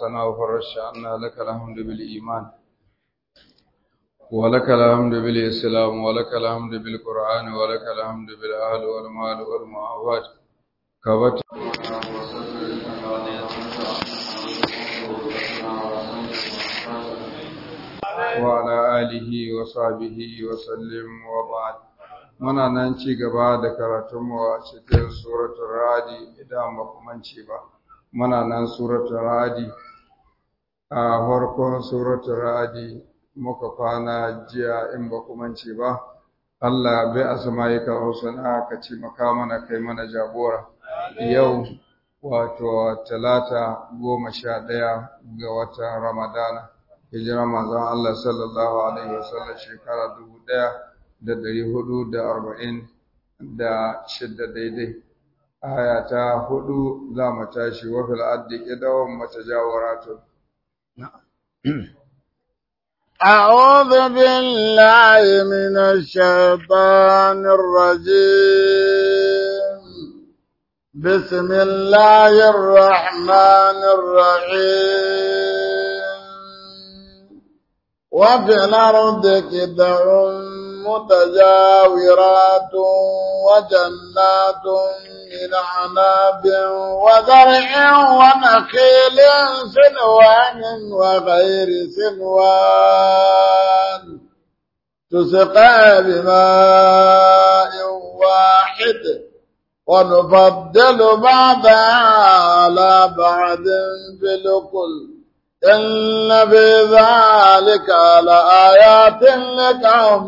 الثناء فرش عنا لك الحمد بالإيمان ولك الحمد بالإسلام ولك الحمد بالقرآن ولك الحمد بالأهل والمال والمعافات كبت وعلى آله وصحبه وسلم وبعد muna nan ci gaba da karatunmu a cikin suratul radi idan ba kuma ci ba muna nan suratul radi a farkon suratul radi muka kwana jiya in ba kuma ci ba Allah bai asma'ika husna ka ci maka mana kai mana jagora yau wato talata goma sha ɗaya ga watan ramadana hijira manzon Allah sallallahu alaihi wasallam shekara dubu ɗaya da ɗari hudu da arba'in da shidda daidai aya ta hudu za mu tashi wa fil addi kidawan matajawaratun أعوذ بالله من الشيطان الرجيم بسم الله الرحمن الرحيم وفي الأرض كدع متجاورات وجنات من عناب وزرع ونخيل سنوان وغير سنوان تسقى بماء واحد ونفضل بعضها على بعض في الكل إن في ذلك لآيات لقوم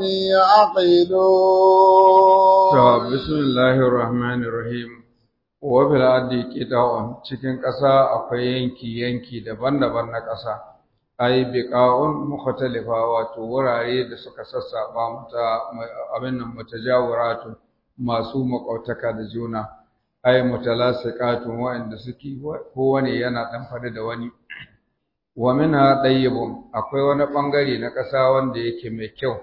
يعقلون بسم الله الرحمن الرحيم وفي الأرض قطع cikin ƙasa akwai yanki yanki daban-daban na ƙasa ai biqa'un mukhtalifa wato wurare da suka sassaba mata abin nan mutajawiratu masu makautaka da juna ai mutalasiqatun wa'anda suke kowane yana dan fada da wani wa minha dayyibun akwai wani bangare na ƙasa wanda yake mai kyau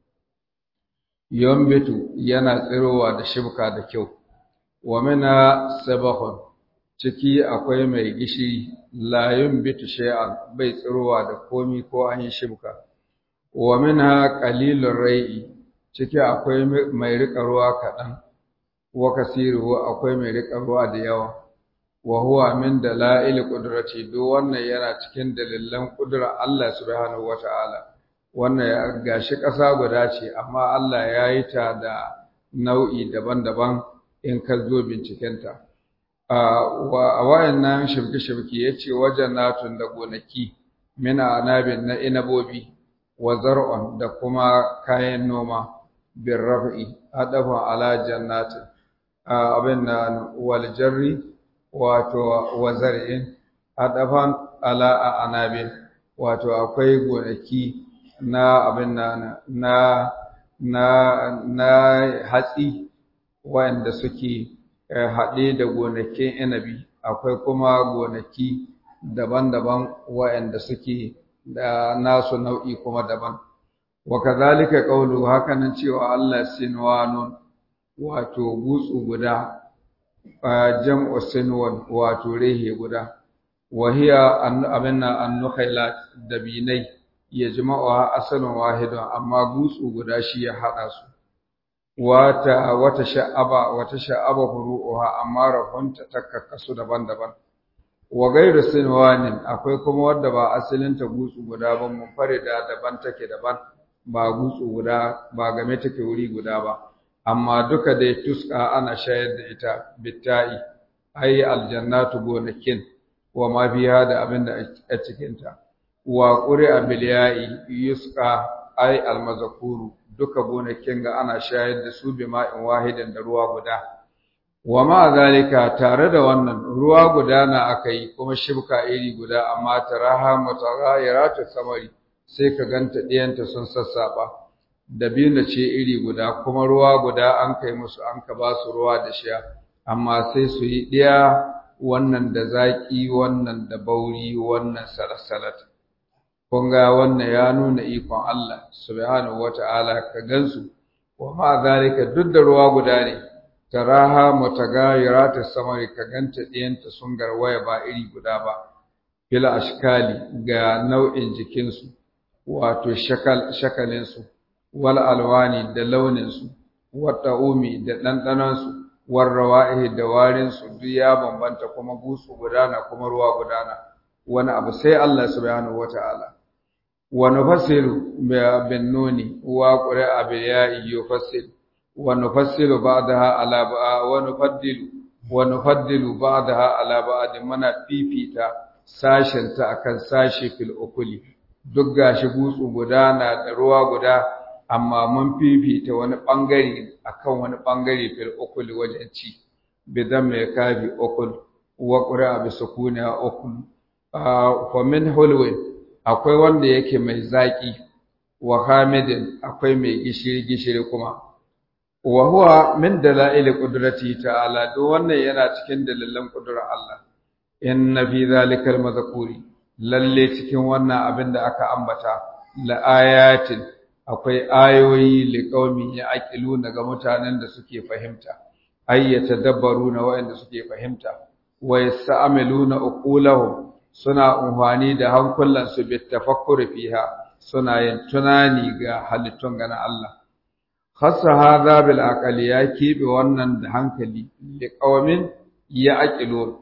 yombitu yana tsirowa da shibka da kyau wa minha sabahun ciki akwai mai gishiri la yombitu shay'an bai tsirowa da komi ko an yi shibka wa minha qalilur rai'i ciki akwai mai rika ruwa kaɗan wa kasiru akwai mai rika ruwa da yawa wa huwa min dalail qudrati do wannan yana cikin dalilan kudura Allah subhanahu wataala wannan gashi ƙasa guda ce amma Allah ya yi ta da nau'i daban-daban in ka zo bincikenta a wayannan shirki-shirki ya ce wajen natun da gonaki mina anabin na inabobi wa zar'un da kuma kayan noma bin raf'i adafin ala jannatin abin na wal jarri wato wazar'in adafan ala a anabin wato akwai gonaki na abin na na na na hatsi wanda suke haɗe da gonakin inabi akwai kuma gonaki daban-daban wa'anda suke da nasu nau'i kuma daban wa kadhalika qawlu hakanan cewa Allah sinwanun wato gutsu guda jam'u sinwan wato rehe guda wa hiya abinna an-nukhailat dabinai yajma'uha asalun wahidun amma gutsu guda shi ya hada su wata wata sha'aba wata sha'aba furu'uha amma rahunta takakkasu daban-daban wa gairu sinwanin akwai kuma wadda ba asalin ta gutsu guda ba munfarida daban take daban ba gutsu guda ba game take wuri guda ba amma duka dai tuska ana shayar da ita bitta'i ai aljannatu gonakin wa ma fiha da abin da a cikin ta wa qur'a bil ya'i yusqa ai almazkuru duka gonakin ga ana shayar da su bima'in wahidin da ruwa guda wa ma zalika tare da wannan ruwa guda na akai kuma shibka iri guda amma taraha mutaghayyiratu samari sai ka ganta diyanta sun sassaba dabina ce iri guda kuma ruwa guda an kai musu an ka ba su ruwa da sha amma sai su yi ɗiya wannan da zaƙi wannan da bauri wannan salasalat kun ga wannan ya nuna ikon Allah subhanahu wata'ala ka gansu wa ma zalika duk da ruwa guda ne taraha mutagayirata samari ka ganta ɗiyanta sun garwaya ba iri guda ba fil ashkali ga nau'in jikinsu wato shakal shakalinsu wal alwani da launinsu wat ta'umi da ɗanɗanonsu war rawa'ihi da warinsu duk ya bambanta kuma gutsu gudana kuma ruwa gudana wani abu sai Allah subhanahu wata'ala wa nufassilu bin nuni wa qura'a bil ya'i yufassil wa nufassilu ba'daha ala ba'a wa nufaddilu wa nufaddilu ba'daha ala ba'd mana fifita sashen ta akan sashi fil ukuli duk gashi gutsu gudana da ruwa guda amma mun fifita wani bangare akan wani bangare fil ukuli wajen ci bidan mai kafi ukul wa qura'a bi sukuni ukul fa min hulwin akwai wanda yake mai zaki wa hamidin akwai mai gishiri gishiri kuma wa huwa min dalail qudrati ta'ala do wannan yana cikin dalilan kudurar Allah inna fi zalikal mazkuri lalle cikin wannan abin da aka ambata la ayatin akwai ayoyi li qaumi yaqiluna ga mutanen da suke fahimta ayyata dabbaruna wa'anda suke fahimta wa yasta'maluna uqulahum suna umfani da hankulansu bi tafakkuri fiha suna yin tunani ga halittun gana Allah khassa hadha bil aqli ya kibe wannan da hankali li qaumin ya aqilun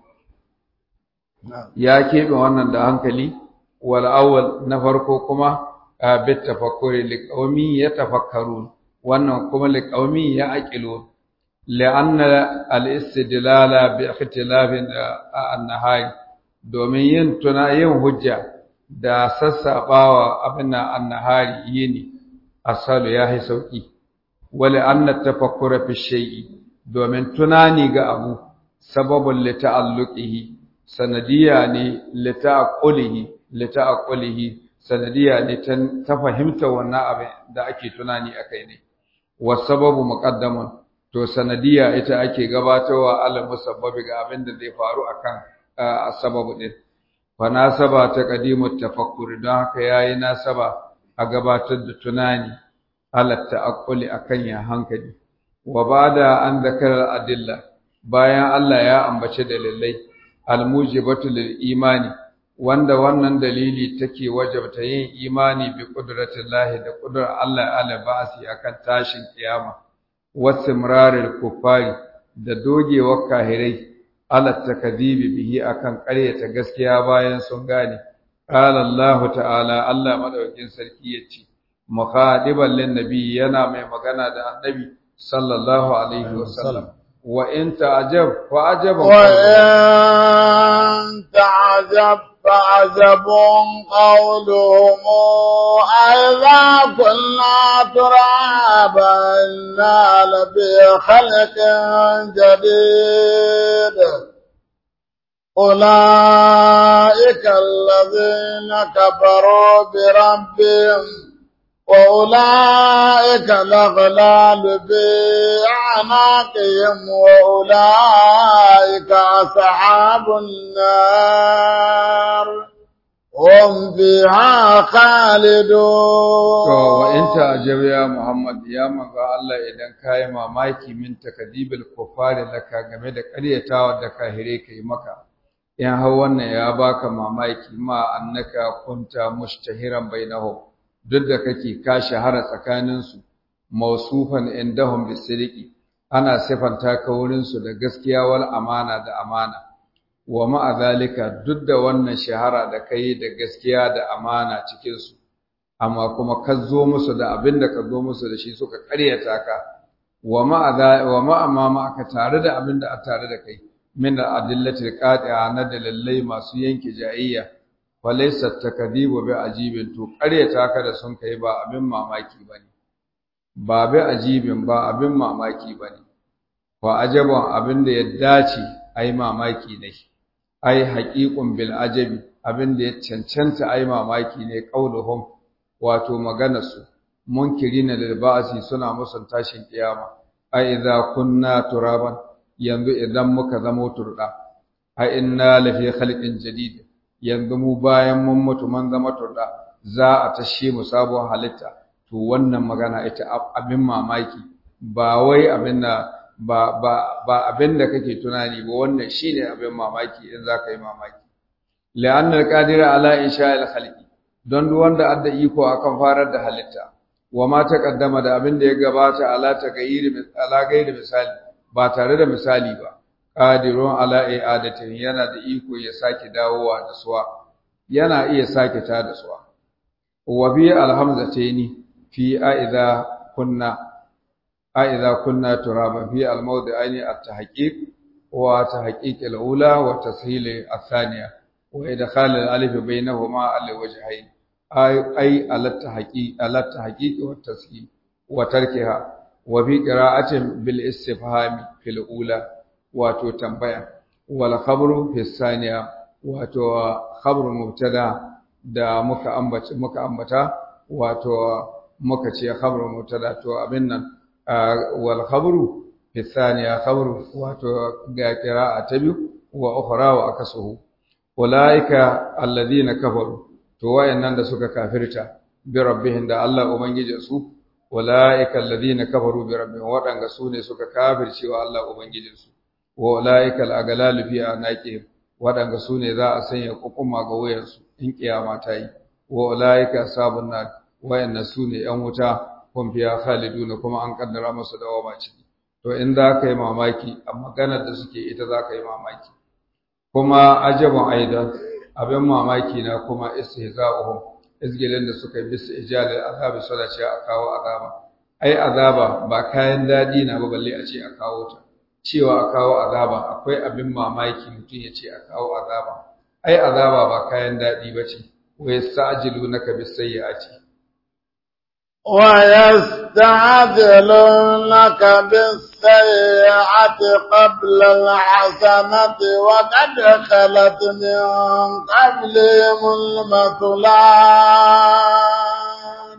ya kibe wannan da hankali wal awwal na farko kuma bi tafakkuri li qaumin yatafakkarun wannan kuma li qaumin ya aqilun لأن الاستدلال باختلاف النهاية domin yin tuna yin hujja da sassaɓawa abin nan annahari yini asalu ya yi sauƙi wale anna tafakkura fi shay'i domin tunani ga abu sababun li ta'alluqihi sanadiya ne li ta'qulihi li ta'qulihi sanadiya ne ta fahimta wannan abin da ake tunani akai ne wa sababu muqaddamun to sanadiya ita ake gabatarwa al musabbabi ga abin da zai faru akan sababu din fa nasaba ta qadimu tafakkur don haka yayi nasaba a gabatar da tunani ala ta'aqquli akan ya hankali wa ba'da an zakara adilla bayan Allah ya ambace dalilai almujibatu lil imani wanda wannan dalili take wajabta yin imani bi qudratillahi da qudrar Allah ala ba'si akan tashin kiyama wasimraril kufari da dogewar kahirai ala takdibi bihi akan ƙaryata gaskiya bayan sun gane qala Allah ta'ala Allah madaukakin sarki yace mukhadiban lin nabi yana mai magana da annabi sallallahu alaihi wasallam wa in ta'jab fa ajaba wa in ta'jab فعجب قولهم أئذا كنا ترابا إنا لفي خلق جديد أولئك الذين كفروا بربهم وأولئك الأغلال بأعناقهم وأولئك أصحاب النار هم فيها خالدون وإن تعجب يا محمد يا مغا الله إذن كاي mamaki min takdibil kufari laka game da ƙaryatawa da kahire kai maka in har wannan ya baka mamaki ma annaka kunta mushtahiran bainahum duk da kake ka shahara tsakaninsu mausufan indahum bisiriki ana sifanta ka wurinsu da gaskiya wal amana da amana wa ma'a zalika duk da wannan shahara da kai da gaskiya da amana cikin su amma kuma ka zo musu da abin da ka zo musu da shi suka ƙaryata ka wa ma'a wa ma'a ma aka tare da abin da a tare da kai min al-adillatil qati'a na dalilai masu yanke jayayya falaisa takadibu bi ajibin to ƙaryata ka da sun kai ba abin mamaki bane ba bi ajibin ba abin mamaki bane wa ajaban abin da ya dace ai mamaki ne ai haqiqun bil ajabi abin da ya cancanta ai mamaki ne qauluhum wato magana su munkirina lil ba'si suna musun tashin kiyama ai idza kunna turaban yanzu idan muka zama turda ai inna lafi khalqin jadid yanzu mu bayan mun mutu mun zama turda za a tashe mu sabon halitta to wannan magana ita abin mamaki ba wai abin da ba ba ba abin da kake tunani ba wannan shine abin mamaki in za ka yi mamaki la'anna qadira ala insha'il khalqi don duk wanda adda iko akan farar da halitta wa ma taqaddama da abin da ya gabata ala tagayiri ala gairi misali ba tare da misali ba qadirun ala i'adatin yana da iko ya sake dawowa da suwa yana iya sake ta da suwa wa bi alhamzataini fi aidha kunna aidha kunna turaba fi almawdi'aini at-tahqiq wa tahqiq al-ula wa tashil al-thaniya wa idkhal al-alif bainahuma al-wajhayn ay ay al-tahqiq al-tahqiq wa tashil wa tarkiha wa bi qira'atin bil istifhami fil ula wato tambaya wal khabru fi thaniya wato khabru mubtada da muka ambata muka ambata wato muka ce khabru mubtada to abin nan wal khabru fi thaniya khabru wato ga qira'a ta biyu wa ukhra wa akasuhu ulaika alladhina kafaru to wayannan da suka kafirta bi rabbihim da Allah ubangijin su ulaika alladhina kafaru bi rabbihim wadanga su ne suka kafirce wa Allah ubangijin su wa ulaika al-aghlalu fi anaqihim waɗanda su ne za a sanya kukuma ga wuyansu in kiyama ta yi wa ulaika sabun nar wayanna su ne yan wuta kun fiya khaliduna kuma an kaddara musu dawama ciki to in za ka yi mamaki a maganar da suke ita za ka yi mamaki kuma ajabun aida abin mamaki na kuma istihza'uhum izgilin da suka yi bisa ijalil azabi suna ce a kawo azaba ai azaba ba kayan dadi na ba balle a ce a kawo ta cewa a kawo azaba akwai abin mamaki mutum ya ce a kawo azaba ai azaba ba kayan daɗi ba ce wa yasta'jilunaka bis-sayyi'ati ويستعجلونك بالسيئة قبل الحسنة وقد خلت من قبلهم المثلات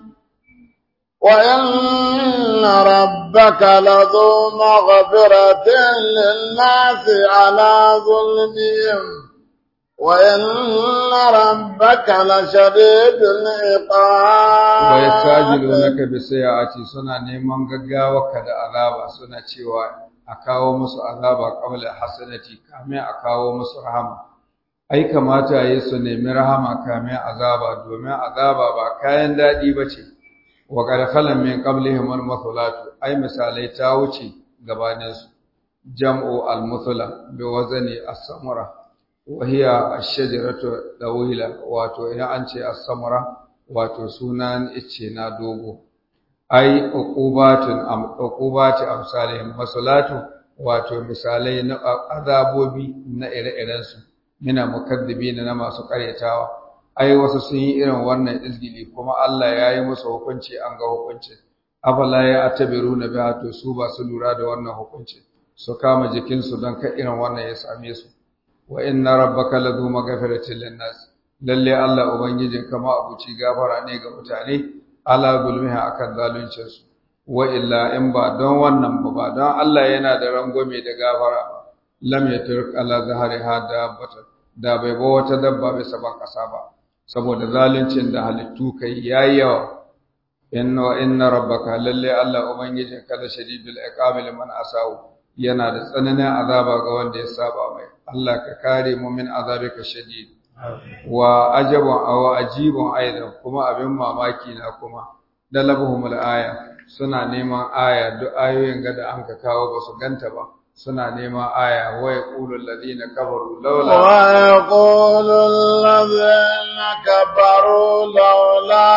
وإن ربك لذو مغفرة للناس على ظلمهم وإن ربك لشديد العقاب ويستعجلونك بالسيئات suna neman gaggawa da azaba suna cewa a kawo musu azaba qabla hasanati kamin a kawo musu rahama ai kamata yayi su nemi rahama kamin azaba domin azaba ba kayan dadi bace wa qad khalam min qablihim al-mathulat ai misalai ta wuce gabanin su jam'u al-muthla bi wazni as-samura wa hiya ash-shajaratu dawila wato idan an ce as-samura wato sunan icce na dogo ai uqubatun am uqubati amsalihim masalatu wato misalai na azabobi na ire-iren su mina mukaddibina na masu karyatawa ai wasu sun yi irin wannan izgili kuma Allah ya yi musu hukunci an ga hukuncin afala ya atabiruna biha to su ba su lura da wannan hukunci su kama jikinsu don ka irin wannan ya same su wa inna rabbaka ladu maghfiratin linnas lalle Allah ubangijin kama abuci gafara ne ga mutane ala gulmiha akan zaluncin su wa illa in ba don wannan ba ba don Allah yana da rangwame da gafara lam yatruk ala zahari hada bata da bai ba wata dabba bisa ban kasa ba saboda zaluncin da halittu kai yayi yawa inna inna rabbaka lalle Allah ubangijin ka da shadidul iqabi liman asau yana da tsananin azaba ga wanda ya saba mai Allah ka kare mu min azabika shadid wa ajabun aw ajibun aidan kuma abin mamaki na kuma dalabuhum aya suna neman aya duk ayoyin ga da an ka kawo ba su ganta ba suna neman aya wa yaqulu alladhina kafaru laula wa yaqulu alladhina kafaru laula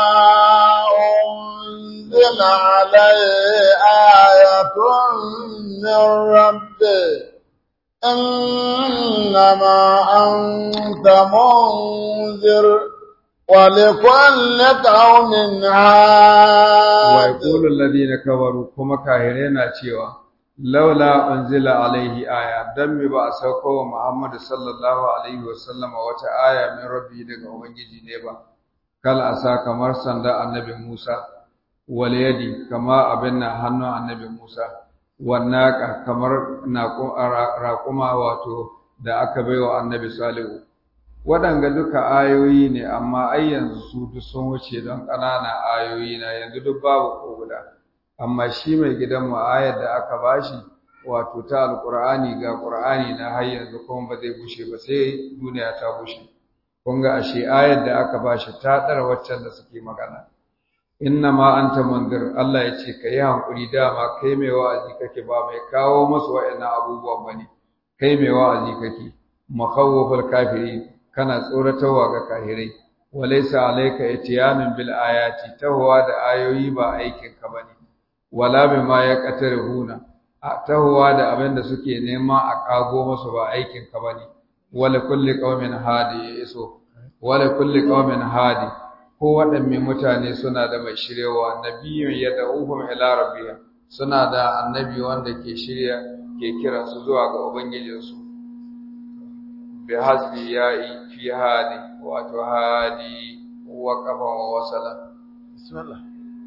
unzila alayhi ayatun min rabbih إنما أنت منذر ولكل قوم هاد ويقول الذين كفروا كما كاهرين cewa laula unzila alaihi aya dan me ba a sauko wa Muhammad sallallahu alaihi wasallam wata aya min rabbi daga ubangiji ne ba kal asa kamar sanda annabi Musa wal yadi kama abin nan hannun annabi Musa wannaka kamar raƙuma wato da aka baiwa annabi salihu waɗanga duka ayoyi ne amma ai yanzu su duk sun wuce don ƙananan ayoyi na yanzu duk babu ko guda amma shi mai gidan mu ayar da aka bashi wato ta alqur'ani ga qur'ani na har yanzu kuma ba zai bushe ba sai duniya ta bushe kun ga ashe ayar da aka bashi ta dara waccan da suke magana inna ma anta mundir Allah ya ce kai hankuri dama kai mai wa'azi kake ba mai kawo musu wa'annan abubuwan bane kai mai wa'azi kake makhawwafal kafiri kana tsoratarwa ga kafirai walaysa alayka itiyanun bil ayati tahwa da ayoyi ba aikin ka bane wala bima yaqtarihuna tahwa da abin da suke nema a kago musu ba aikin ka bane wala kulli qaumin hadi iso wala kulli qaumin hadi ko waɗanne mutane suna da mai shiryawa nabiyyun yad'uhum ila rabbihim suna da annabi wanda ke shirya ke kira su zuwa ga ubangijinsu bi hasbi ya'i fi hadi wato hadi wa qafa wa wasala bismillah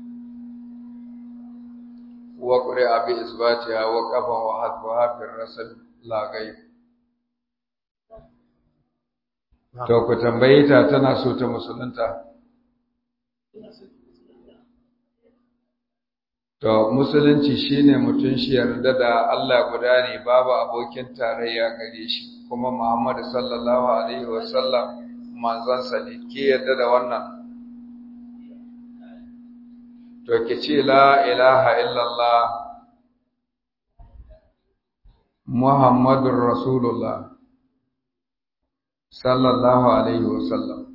wa qur'a bi isbatiha wa qafa wa hadfa fi rasal la ghaib to ku tambaye ta tana so ta musulunta To, Musulunci shi ne mutum shi yarda da Allah guda ne babu abokin tarayya gare shi, kuma Muhammadu sallallahu Alaihi wasallam manzansa ne, ke yarda da wannan? To, ki ce la ilaha illallah Muhammadun Rasulullah sallallahu Alaihi wasallam.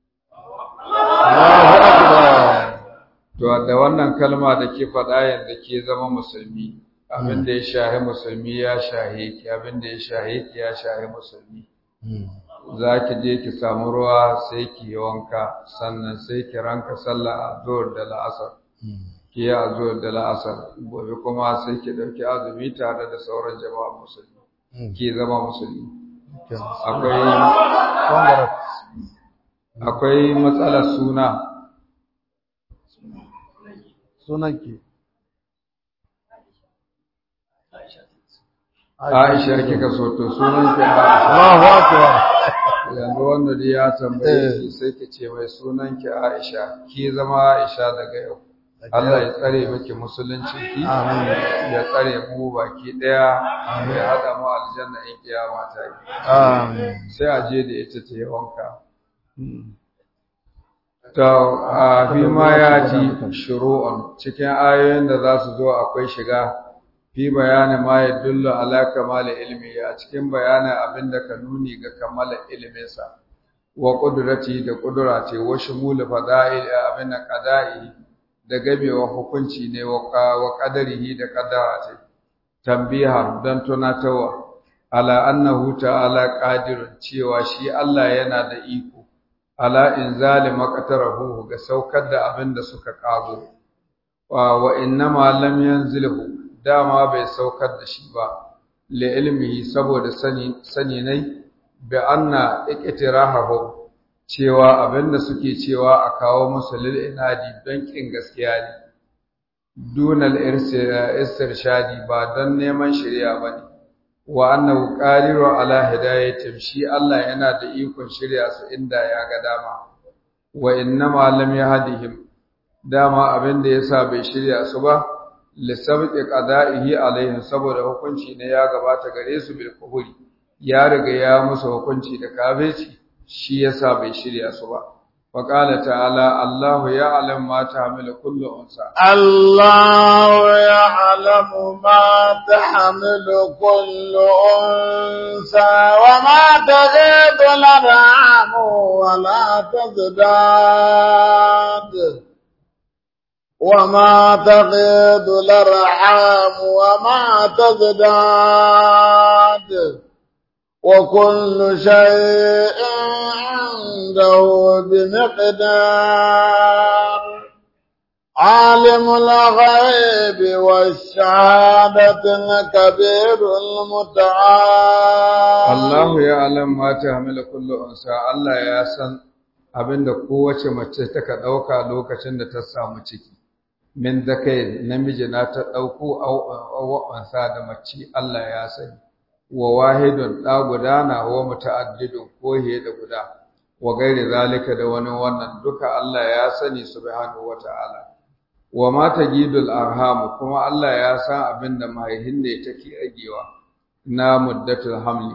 To da wannan kalma da ke faɗa yadda ke zama musulmi, abin da ya shahi musulmi ya shahe ki, abin da ya shahe ki ya shahe musulmi. Za ki je ki samu ruwa sai ki yi wanka, sannan sai ki ranka sallah a zuwar da la'asar. Ki yi a zuwar da la'asar, gobe kuma sai ki ɗauki azumi tare da sauran jama'a musulmi. Ki zama musulmi. Akwai akwai matsalar suna. sunanki Aisha kika so to sunanki Aisha. Allahu akbar Yanzu wanda dai ya tambaye ki sai ki ce mai sunanki Aisha, ki zama Aisha daga yau. Allah ya tsare miki musulunci ki, ya tsare mu baki daya, ya hada mu aljanna in kiyama ta yi. amin Sai a je da ita ta yi wanka. To, a fi ma ya ji shuru'un cikin ayoyin da za su zo akwai shiga fi bayani ma ya dullu ala kamala ilmi a cikin bayanin abin da ka nuni ga kamala iliminsa wa ƙudurati da ƙudura ce wa shumulu fada'il abin da qada'i da gamewa hukunci ne wa qadarihi da qaddara ce tambiha don tunatarwa ala annahu ta'ala qadirun cewa shi Allah yana da iko ala inzali maqtarahu ga saukar da abin da suka kago wa wa innama lam yanzilhu dama bai saukar da shi ba li ilmihi saboda sani sani nai bi anna iqtirahu cewa abin da suke cewa a kawo musu lil inadi don kin gaskiya ne dunal irshadi ba don neman shari'a bane wa annahu qadiru ala hidayatin shi Allah yana da ikon shirya su inda ya ga dama wa innama lam yahdihim dama abin da yasa bai shirya su ba lisabqi qada'ihi alaihim saboda hukunci ne ya gabata gare su bil kuhuri ya riga ya musu hukunci da kafirci shi yasa bai shirya su ba وقال تعالى الله يعلم ما تحمل كل أنثى الله يعلم ما تحمل كل أنثى وما تغيض الأرحام ولا تزداد وما تغيض الأرحام وما تزداد وكل شيء عنده بمقدار عالم الغيب والشهادة الكبير المتعال الله يعلم ما تحمل كل أنثى الله ya san abinda kowace mace taka dauka lokacin da ta samu ciki min zakai namiji na ta dauko au ansa da mace Allah ya sani wa wahidun da gudana wa muta'addidun ko da guda wa gairi zalika da wani wannan duka Allah ya sani subhanahu wata'ala wa ma tagidul arham kuma Allah ya san abin da mahaihin ne take ragewa na muddatul hamli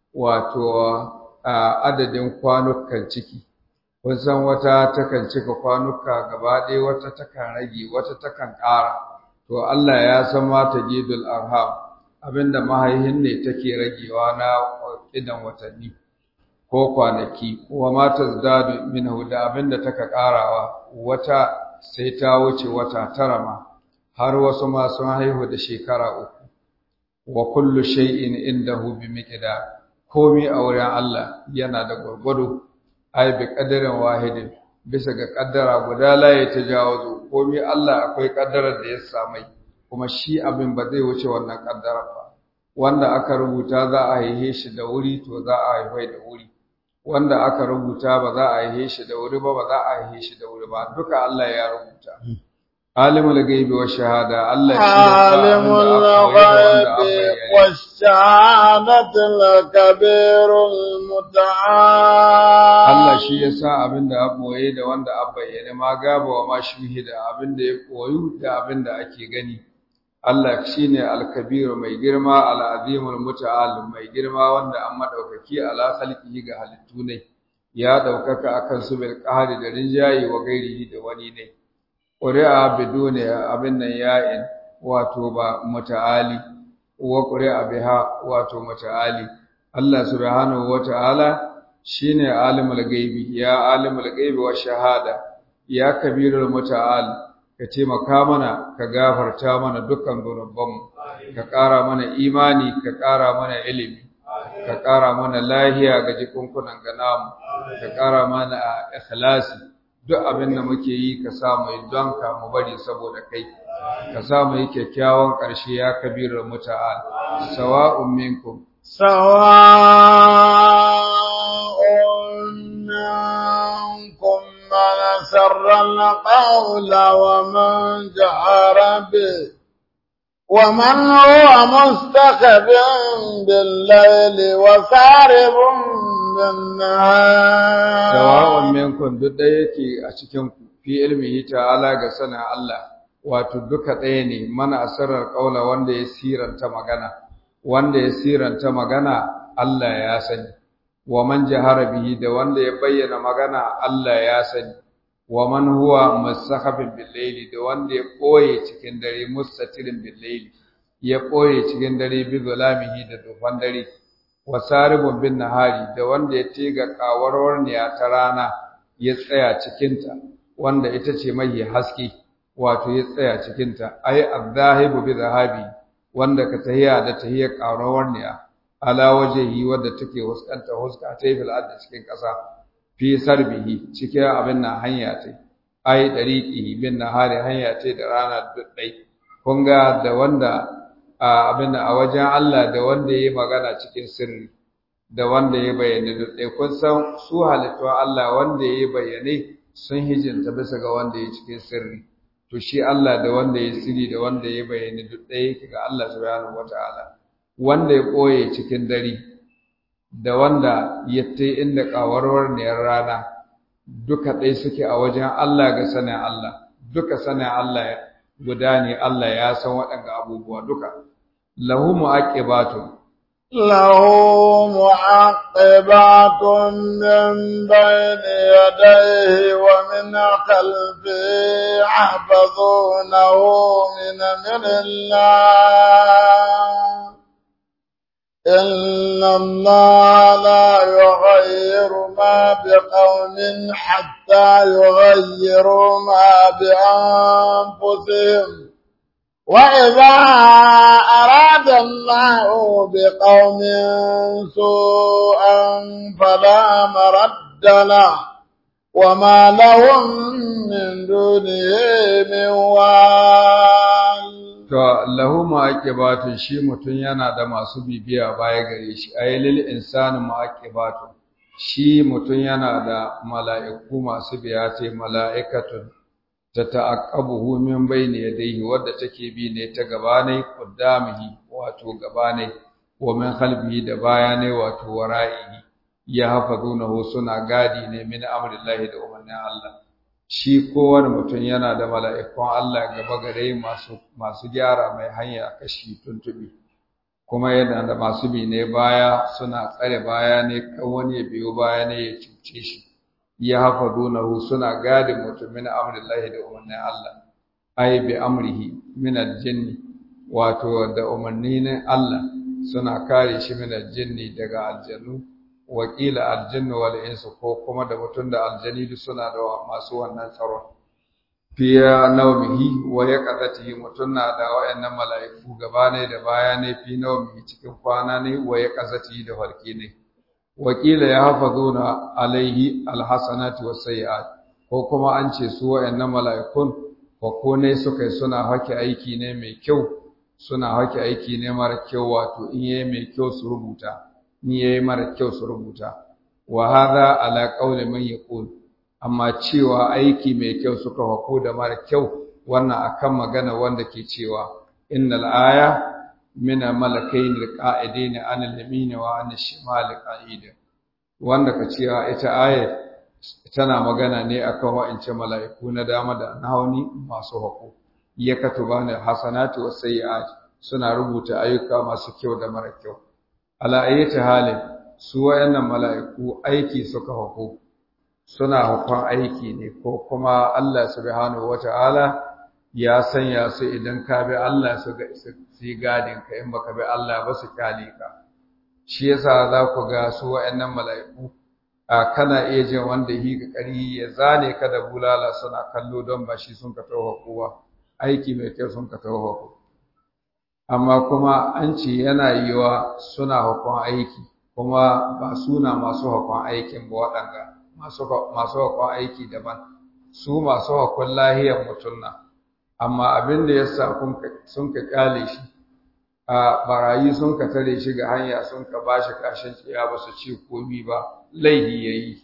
wato adadin kwanukan ciki kun san wata takan cika kwanuka gaba ɗaya wata takan rage wata takan ƙara to Allah ya san ma tagidul arham abinda mahaihin ne take ragewa na idan watanni ko kwanaki wa ma tazdadu minhu da abinda taka ƙarawa wata sai ta wuce wata tara ma har wasu ma sun haihu da shekara uku wa kullu shay'in indahu bi miqdar komai a wurin Allah yana da gurgudu ai bi qadarin wahidin bisa ga kaddara guda la ya tajawazu komai Allah akwai kaddarar da ya samai kuma shi abin ba zai wuce wannan kaddara ba wanda aka rubuta za a haihe shi da wuri to za a haifai da wuri wanda aka rubuta ba za a haihe shi da wuri ba ba za a haihe shi da wuri ba duka Allah ya rubuta alimul ghaibi wa shahada Allah shi ya alimul ghaibi wa shahadati al-kabirul muta'al Allah shi ya sa abin da a boye da wanda a bayyane ma gaba wa ma shuhida abin da ya koyu da abin da ake gani Allah shi ne alkabiru mai girma al'azimul muta'al mai girma wanda an maɗaukaki ala khalqihi ga halittu ne ya ɗaukaka akan su bil qahri da rinjayi wa gairihi da wani ne ƙuri'a bidune abin nan ya'in wato ba muta'ali wa ƙuri'a biha wato muta'ali Allah subhanahu wa ta'ala shine alimul gaibi ya alimul gaibi wa shahada ya kabirul muta'al ka taimaka mana ka gafarta mana dukkan zunubanmu ka ƙara mana imani ka ƙara mana ilimi ka ƙara mana lahiya ga jikunkunan ga namu ka ƙara mana ikhlasi duk abin da muke yi ka sa mu don ka mu bari saboda kai ka sa mu yi kyakkyawan ƙarshe ya kabirul muta'al sawa'un minkum sawa'un minkum من سر القول ومن جهر به ومن هو مستخب بالليل وسارب بالنهار سواء منكم duk da yake a cikin fi ilmihi ta'ala ga sanin Allah wato duka ɗaya ne mana asarar ƙaula wanda ya siranta magana wanda ya siranta magana Allah ya sani wa man jahara bihi da wanda ya bayyana magana Allah ya sani wa man huwa musakhabin bil layli da wanda ya koye cikin dare mustatirin bil layli ya koye cikin dare bi zulamihi da dufan dare wa saribun bin nahari da wanda ya tiga kawarwar ne ta rana ya tsaya cikin ta wanda ita ce mai haske wato ya tsaya cikin ta ai adzahibu bi zahabi wanda ka tahiya da tahiyar kawarwar ne ala wajehi wadda take huskanta huska ta fil ardi cikin ƙasa fi sarbihi cikin abin nan hanya ta ai dariqi bin nahari hanya ta da rana duddai kun ga da wanda abin a wajen Allah da wanda yayi magana cikin sirri da wanda ya bayyana duddai kun san su halittu Allah wanda yayi bayyane sun hijinta bisa ga wanda ya cikin sirri to shi Allah da wanda ya sirri da wanda ya bayyana duddai yake ga Allah subhanahu wataala wanda ya ɓoye cikin dare da wanda ya ta inda ƙawarwar niyar rana duka ɗai suke a wajen Allah ga sanin Allah duka sanin Allah guda ne Allah ya san waɗanga abubuwa duka lahu mu'aqibatun له معقبات من بين يديه ومن خلفه يحفظونه من أمر الله إن الله لا يغير ما بقوم حتى يغيروا ما بأنفسهم وإذا أراد الله بقوم سوءا فلا مرد له وما لهم من دونه من وال To, lahu ma'aƙibatun shi mutum yana da masu bibiya baya gare shi, a yi lil insani ma'aƙibatun, shi mutum yana da mala'iku masu biya ce mala'ikatun ta ta'aƙabuhu min bai ne dai wadda take bi ne ta gabanai ƙuddamihi wato gabanai, wa min halbihi da bayanai wato wara'ihi, ya hafa suna gadi ne min amrillahi da umarnin Allah. shi kowane mutum yana da mala'ikun Allah gaba gare masu masu gyara mai hanya kashi tuntubi kuma yana da masu bi ne baya suna tsare baya ne kan wani ya biyo baya ne ya cuce shi ya hafa dunahu suna gadin mutum min amrillahi da umarnin Allah ai bi amrihi min aljinni wato da umarni na Allah suna kare shi min aljinni daga aljannu wakila aljannu wal insu ko kuma da mutum da aljani duk suna da masu wannan tsaron fiya naumihi wa yaqadatihi mutum na da wayannan mala'iku gaba ne da baya ne fi naumihi cikin kwana ne wa yaqazatihi da farki ne wakila ya hafazuna alaihi alhasanati wasayyi'at ko kuma an ce su wayannan mala'ikun ko ne suka yi suna hake aiki ne mai kyau suna hake aiki ne mara kyau wato in yayi mai kyau su rubuta in yayi mara kyau su rubuta wa hadha ala qawli man yaqul amma cewa aiki mai kyau suka hako da mara kyau wannan akan magana wanda ke cewa innal aya min malakain alqa'idin an al-yamin wa an al-shimal qa'id wanda ka cewa ita aya tana magana ne akan wa'ance mala'iku na dama da na hauni masu hako ya katubani hasanatu was sayyi'at suna rubuta ayyuka masu kyau da mara kyau ala ayyati halin su wayannan mala'iku aiki suka hako suna hukun aiki ne ko kuma Allah subhanahu wata'ala ya sanya su idan ka bi Allah su ga su gadin ka in baka bi Allah ba su kyale ka shi yasa za ku ga su wayannan mala'iku a kana iya jin wanda yi ga kari ya zane ka da bulala suna kallo don ba shi sun ka tawo kowa aiki mai kyau sun ka tawo amma kuma an ce yana yiwa suna hukun aiki kuma ba suna masu hukun aikin ba waɗanga masu hukun aiki daban su masu hukun lahiyar mutum na amma abin da ya sa sun ka kyale shi a barayi sun ka tare shi ga hanya sun ka ba shi kashin tsiya ba su ce komi ba laihi ya yi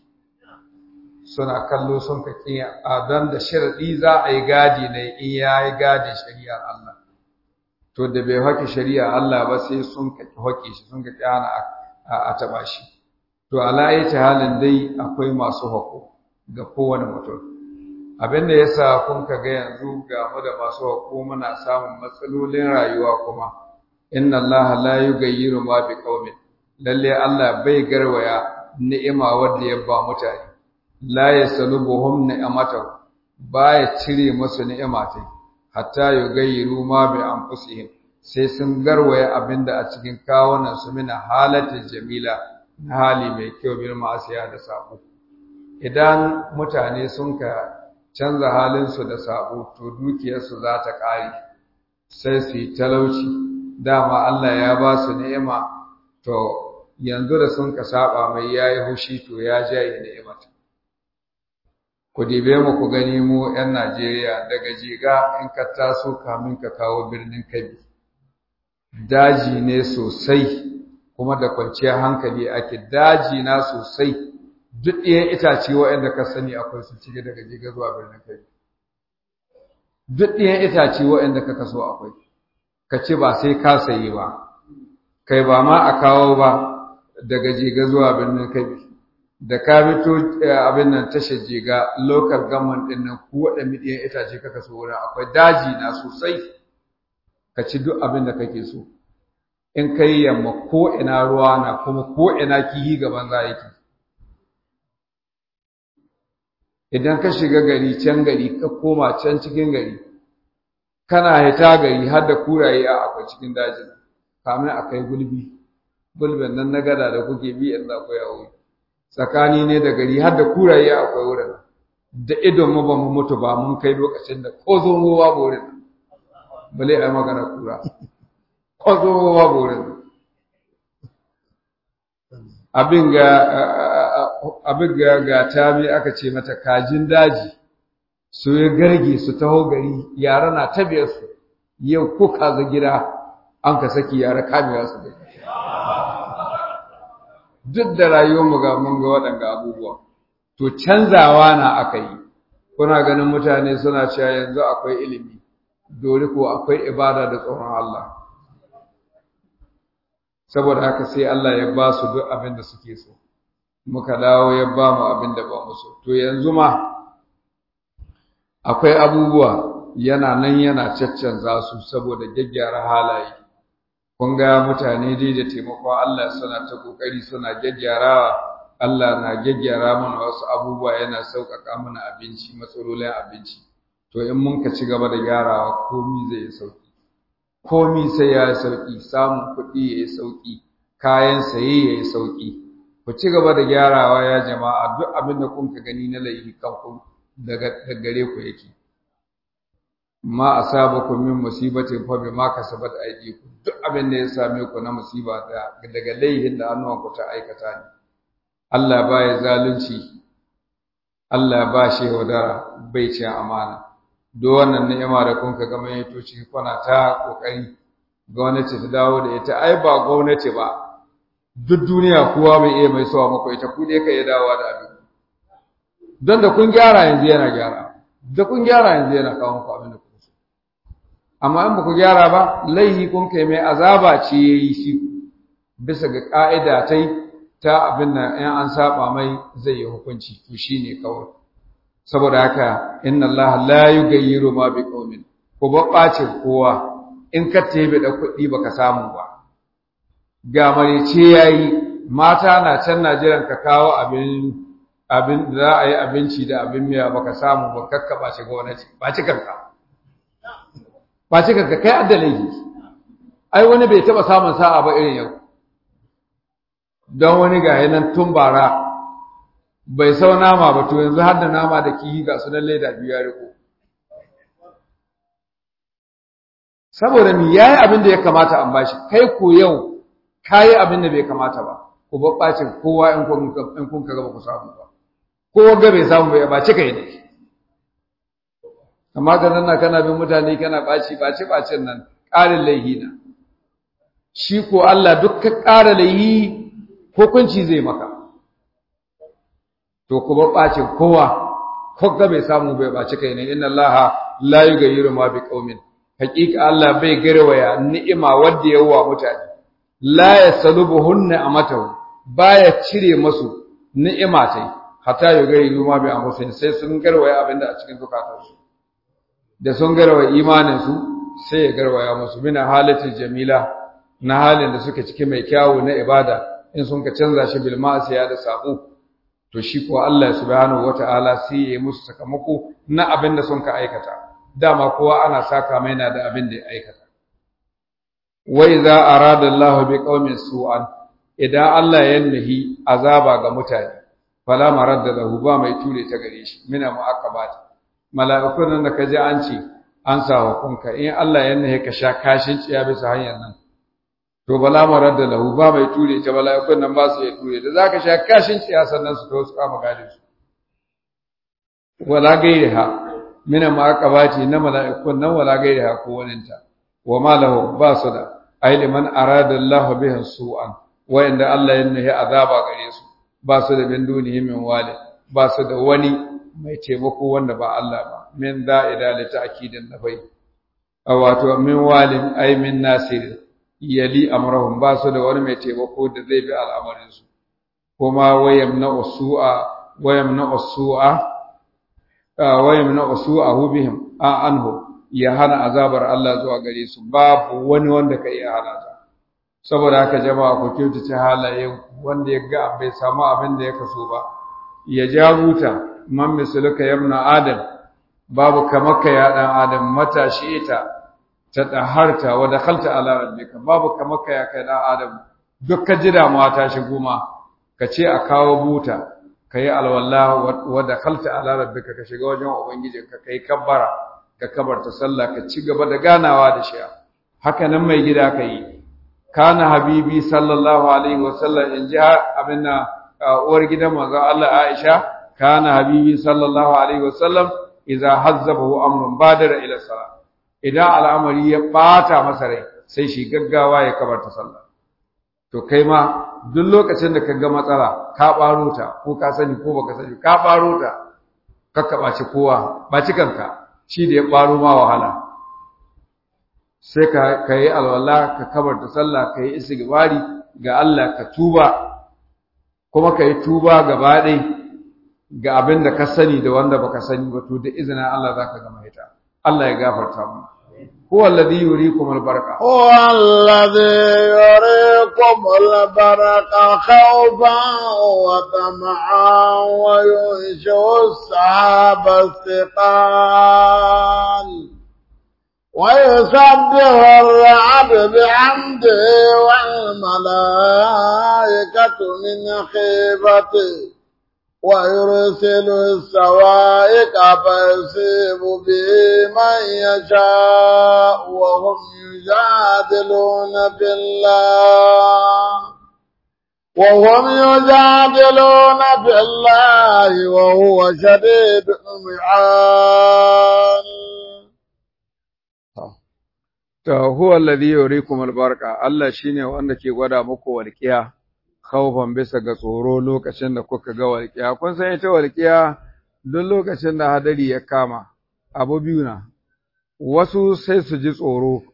suna kallo sun ka kiya a don da sharaɗi za a yi gadi ne in ya yi gadi shari'ar Allah to da bai haƙi shari'ar Allah ba sai sun ka haƙi shi sun ka kyana a taɓa shi to ala ta halin dai akwai masu haƙo ga kowane mutum abin da yasa kun ka ga yanzu ga mu da masu haƙo muna samun matsalolin rayuwa kuma inna Allah la yughayyiru ma bi qaumin lalle Allah bai garwaya ni'ima wanda ya ba mutane la yasalubuhum ni'amatahu baya cire musu ni'ima tai hatta yughayyiru ma bi anfusihim sai sun garwaya abinda a cikin kawunan su mina halatin jamila na hali mai kyau bil ma'asiya da sabo idan mutane sun ka canza halin su da sabo to dukiyarsu za ta ƙare sai su yi talauci dama Allah ya ba su ni'ima to yanzu da sun ka saba mai yayi hushi to ya jaye ni'imata ku dibe mu ku gani mu 'yan Najeriya daga jiga in ka taso kamin ka kawo birnin Kabi daji ne sosai kuma da kwanciyar hankali ake daji na sosai duk ɗayan itace waɗanda ka sani akwai su cike daga jiga zuwa birnin Kabi duk ɗayan itace waɗanda ka kaso akwai ka ce ba sai ka sayi ba kai ba ma a kawo ba daga jiga zuwa birnin Kabi da ka fito abin nan tashar jiga local government din nan ku waɗanda ɗiyan itace kaka so wurin akwai daji na sosai ka ci duk abin da kake so in ka yi yamma ko ina ruwa na kuma ko ina kihi gaban za yake idan ka shiga gari can gari ka koma can cikin gari kana hita gari har da kuraye a akwai cikin dajin kamin akai gulbi gulbin nan na gada da kuke bi in za ku yawo tsakani ne da gari har da kuraye akwai wurin da idon mu ba mu mutu ba mun kai lokacin da ko zo mu ba wurin bale ai magana kura ko zo mu ba wurin abin ga abin ga ga tabi aka ce mata kajin daji su ya garge su taho gari yara na tabiyar su yau ko kaga gida an ka saki yara kamewa su gari duk da rayuwarmu ga mun ga waɗanga abubuwa to canzawa na aka yi kuna ganin mutane suna cewa yanzu akwai ilimi dole ko akwai ibada da tsoron Allah saboda haka sai Allah ya ba su duk abin da suke so muka dawo ya ba mu abin da ba mu so to yanzu ma akwai abubuwa yana nan yana caccanza su saboda gyaggyara halaye kun ga mutane dai da taimakon Allah suna ta kokari suna gyaggyarawa Allah na gyaggyara mana wasu abubuwa yana sauƙaƙa mana abinci matsalolin abinci to in mun ka ci gaba da gyarawa komi zai yi sauƙi komi sai ya yi sauƙi samun kuɗi ya yi sauƙi kayan saye ya yi sauƙi ku ci gaba da gyarawa ya jama'a duk abin da kun ka gani na laifi kanku daga gare ku yake ma asabakum min musibatin fa bima kasabat aydikum duk abin da ya same ku na musiba daga laihin da hannuwanku ta aikata ne Allah ba ya zalunci Allah ba shi wadara bai ci amana duk wannan ni'ima da kun ka gama yato ciki kuna ta kokari gwamnati ta dawo da ita ai ba gwamnati ba duk duniya kowa bai iya mai sawa muku ita ku dai ka yi dawowa da abin don da kun gyara yanzu yana gyara da kun gyara yanzu yana kawo muku abin da kun so amma in ba ku gyara ba laihi kun kai mai azaba ce yayi shi bisa ga ka'ida ta ta abin nan in an saba mai zai yi hukunci to shine kawai saboda haka inna allaha la yughayyiru ma biqaumin ko babbacin kowa in ka tebe da kuɗi baka samu ba ga marice yayi mata na can Najeriya ka kawo abin abin da za a yi abinci da abin miya baka samu ba kakkaba shi gwamnati ba ci kanka ba ci kanka kai addalai ai wani bai taba samun sa'a ba irin yau don wani ga nan tun bara bai sau nama ba to yanzu har da nama da kihi ga sunan leda biyu ya riko saboda mi yayi abin da ya kamata an bashi kai ko yau kayi abin da bai kamata ba ku babbacin kowa in kun in kun kaga ba ku samu ba kowa ga bai samu ba ba cika ne amma ga nan kana bin mutane kana baci baci bacin nan ƙarin laihi na shi ko Allah duk ka ƙara laihi hukunci zai maka to ku babbacin kowa ko ga bai samu bai baci kai ne inna Allah la yughayyiru ma biqaumin haqiqa Allah bai garwaya ni'ima wadda yawa mutane la yasalubuhunna amatahu baya cire masu ni'ima tai hatta yughayyiru ma bi anfusihim sai sun garwaya abinda a cikin zukatansu da sun garwaya imanin su sai ya garwaya musu mina halatin jamila na halin da suke ciki mai kyawu na ibada in sun ka canza shi bil ma'asiya da sabo to shi ko Allah subhanahu wata'ala sai ya yi musu sakamako na abin da sun ka aikata dama kowa ana saka mai na da abin da ya aikata wa idza arada Allah bi qaumin su'an idan Allah ya nahi azaba ga mutane fala maradda lahu ba mai ture ta gare shi mina mu'aqabat mala'ikun nan da kaje an ce an sa hukunka in Allah ya nahi ka sha kashin ciya bisa hanyar nan to bala maradda lahu ba mai ture ta mala'ikun nan ba su ya ture da zaka sha kashin ciya sannan su to su kama gadin su wala gairiha mina maqabati na mala'ikun nan wala gairiha ko waninta wa ma lahu ba su da ai liman arada Allah bihi su'an wa inda Allah ya nahi azaba gare su ba su da bin dunihi min wali ba su da wani mai taimako wanda ba Allah ba min da'ida li ta'kidin nafai wato min walin ai min nasir yali amrahum ba su da wani mai taimako da zai bi al'amarin su kuma wayamna usu'a wayamna usu'a wayamna usu'ahu bihim a anhu ya hana azabar Allah zuwa gare su babu wani wanda ka iya hana ta saboda haka jama'a ku kyautace halayen wanda ya ga bai samu abin da ya kaso ba ya ja huta man misaluka yamna adam babu kamaka ya dan adam matashi ita ta daharta wa dakhalta ala rabbika babu kamaka ya kai dan adam duk ka ji damuwa ta shigo ma ka ce a kawo buta kai alwala wa dakhalta ala rabbika ka shiga wajen ubangijinka kai kabbara ka kabarta sallah ka ci gaba da ganawa da shi haka nan mai gida ka yi kana habibi sallallahu alaihi wasallam in ji abin na uwar gidan manzo Allah Aisha kana habibi sallallahu alaihi wasallam idza hazzabahu amrun badara ila salat idan al'amari ya bata masa rai sai shi gaggawa ya kabarta sallah to kai ma duk lokacin da ka ga matsala ka baro ta ko ka sani ko baka sani ka baro ta kakka baci kowa baci kanka shi da ya baro ma wahala sai ka ka yi alwala ka kabarta sallah ka yi istighfari ga Allah ka tuba kuma ka yi tuba gaba ɗai ga abin da ka sani da wanda baka sani ba to da izinin Allah zaka ga mahita Allah ya gafarta mu huwa alladhi yuriikum al-barqa هو الذي يريكم البرق خوفا وطمعا وينشئ السحاب الثقال ويسبح الرعد بحمده والملائكة من خيفته ويرسل السوائق فيصيب به من يشاء وهم يجادلون في الله وهم يجادلون في الله وهو شديد المحال to huwa alladhi yuriikum al-barqa Allah shine wanda ke gwada muku walqiya khaufan bisa ga tsoro lokacin da kuka ga walƙiya kun san ita walƙiya duk lokacin da hadari ya kama abu biyu na wasu sai su ji tsoro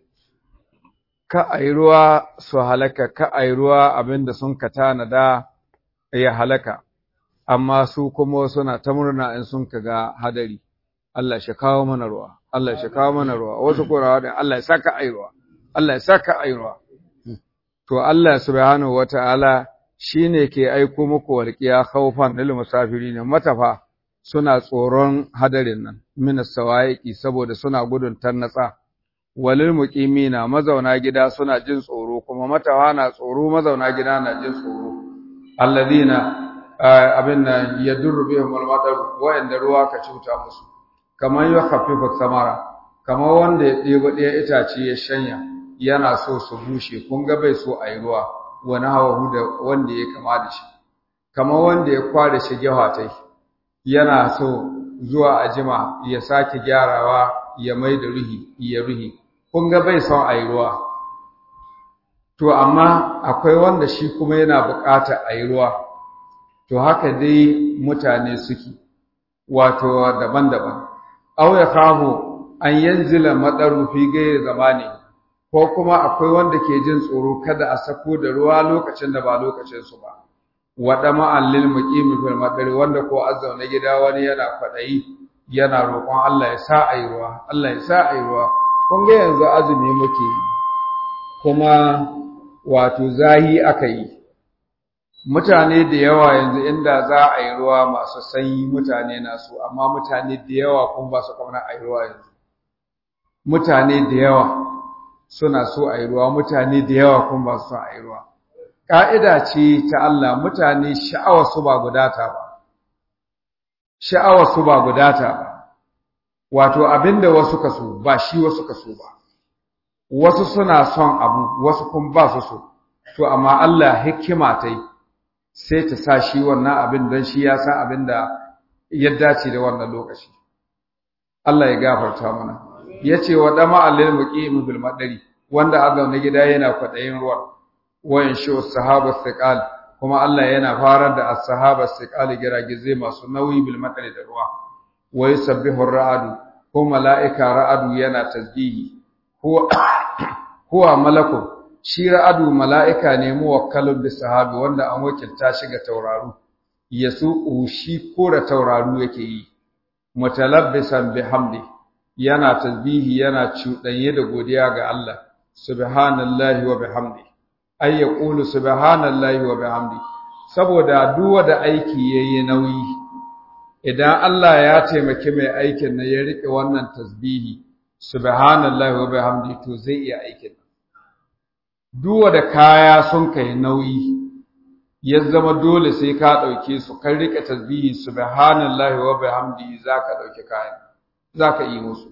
ka ai ruwa su halaka ka ai ruwa abinda sun ka tanada ya halaka amma su kuma suna ta murna in sun ka ga hadari Allah shi kawo mana ruwa Allah shi kawo mana ruwa wasu kurawa da Allah ya saka ai ruwa Allah ya saka ai ruwa to Allah subhanahu wataala shi ne ke aiko muku walƙiya haufan lil musafiri ne matafa suna tsoron hadarin nan min sawaiki saboda suna gudun tarnatsa walil muqimina mazauna gida suna jin tsoro kuma matawa na tsoro mazauna gida na jin tsoro alladina abin nan yadurru bihim almadar wa'anda ruwa ka cuta musu kamar ya khaffifa samara kamar wanda ya ɗebo ɗaya itace ya shanya yana so su bushe kun ga bai so a yi ruwa wani hawa da wanda ya kama da shi kamar wanda ya kwada shi tai yana so zuwa a jima ya sake gyarawa ya mai da ruhi ya ruhi kun ga bai son a yi ruwa to amma akwai wanda shi kuma yana bukata a yi ruwa to haka dai mutane suke wato daban-daban aw ya kahu an yanzila madaru fi gairi zamani ko kuma akwai wanda ke jin tsoro kada a sako da ruwa lokacin da ba lokacin su ba wada ma'allil muqimi fil madari wanda ko azzauna gida wani yana kwadayi yana roƙon Allah ya sa ayi ruwa Allah ya sa ayi ruwa kun ga yanzu azumi muke kuma wato zahi aka yi mutane da yawa yanzu inda za a yi ruwa masu sanyi mutane na so amma mutane da yawa kun ba su kamar a yi ruwa yanzu mutane da yawa suna so a yi ruwa mutane da yawa kun ba su son a yi ruwa ƙa'ida ce ta Allah mutane sha'awa su ba gudata ba sha'awa su ba gudata ba wato abinda wasu ka so ba shi wasu ka so ba wasu suna son abu wasu kun ba su so to amma Allah hikima ta yi sai ta sa shi wannan abin don shi ya san abin da ya dace da wannan lokaci Allah ya gafarta mana ya ce wa dama alil muqim bil madari wanda a zaune gida yana kwaɗayin ruwan wayan shi sahaba siqal kuma Allah yana farar da as-sahaba siqal giragizai masu nauyi bil madari da ruwa wa yusabbihu ar-ra'du ko mala'ika ra'adu yana tasbihi huwa huwa malakun shi ra'adu mala'ika ne muwakkalun da sahabi wanda an wakilta shi ga tauraru ya su shi kora tauraru yake yi mutalabbisan bihamdi yana tasbihi yana cuɗanye da godiya ga Allah subhanallahi wa bihamdi ay yaqulu subhanallahi wa bihamdi saboda duwa da aiki yayi nauyi idan Allah ya taimaki mai aikin na ya rike wannan tasbihi subhanallahi wa bihamdi to zai iya aikin duwa da kaya sun kai nauyi ya zama dole sai ka ɗauke su kan rike tasbihi subhanallahi wa bihamdi zaka ɗauki kayan zaka yi musu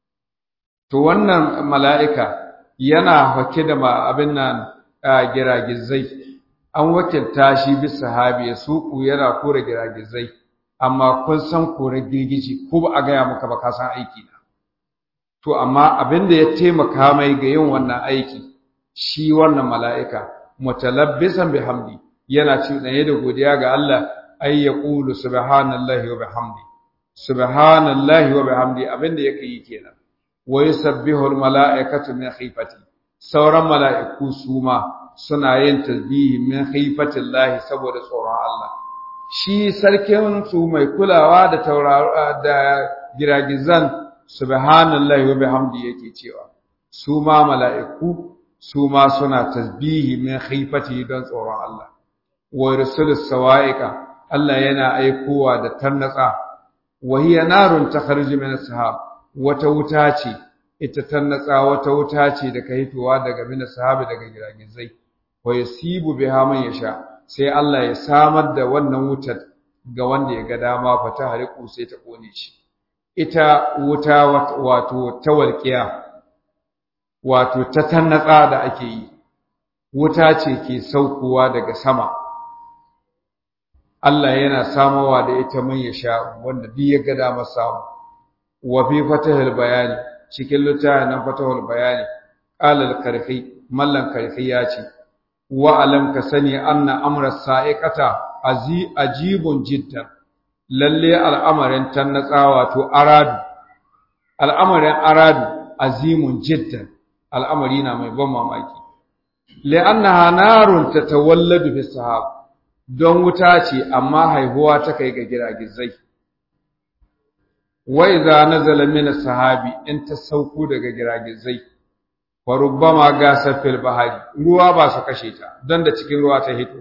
to wannan mala'ika yana hake da ma abin nan giragizai an wakilta shi bi sahabi ya suku yana kore giragizai amma kun san kore girgiji ko ba a gaya maka ba ka san aiki na to amma abin da ya taimaka mai ga yin wannan aiki shi wannan mala'ika mutalabbisan bihamdi yana cuɗanye da godiya ga Allah ay yaqulu subhanallahi wa bihamdi subhanallahi wa bihamdi abinda yake yi kenan wa yusabbihu almala'ikatu min khifati sauran mala'iku su ma suna yin tasbihi min khifatillahi saboda tsoron Allah shi sarkin su mai kulawa da tauraro da giragizan subhanallahi wa bihamdi yake cewa su ma mala'iku su ma suna tasbihi min khifati don tsoron Allah wa rusulus sawa'iqa Allah yana aikowa da tarnatsa wa hiya narun takhruju min as-sahab wata wuta ce ita tarnatsa wata wuta ce da ka hitowa daga min sahabi daga giragizai wa yasibu biha man yasha sai Allah ya samar da wannan wutar ga wanda ya ga dama fa ta hariku sai ta kone shi ita wuta wato ta walƙiya wato ta tannatsa da ake yi wuta ce ke saukowa daga sama Allah yana samawa da ita man ya sha wanda duk ya ga dama samu wa fi fatahul bayani cikin littafin nan fatahul bayani qala al-karhi mallan karhi ya ce wa alam ka sani anna amra sa'iqata azi ajibun jiddan lalle al'amarin tannatsa wato aradu al'amarin aradu azimun jiddan al'amari na mai ban mamaki li'annaha narun tatawalladu fi sahab don wuta ce amma haihuwa ta kai ga giragizai wa idza nazala min sahabi in ta sauko daga giragizai wa rubbama gasa fil bahari ruwa ba su kashe ta don da cikin ruwa ta hito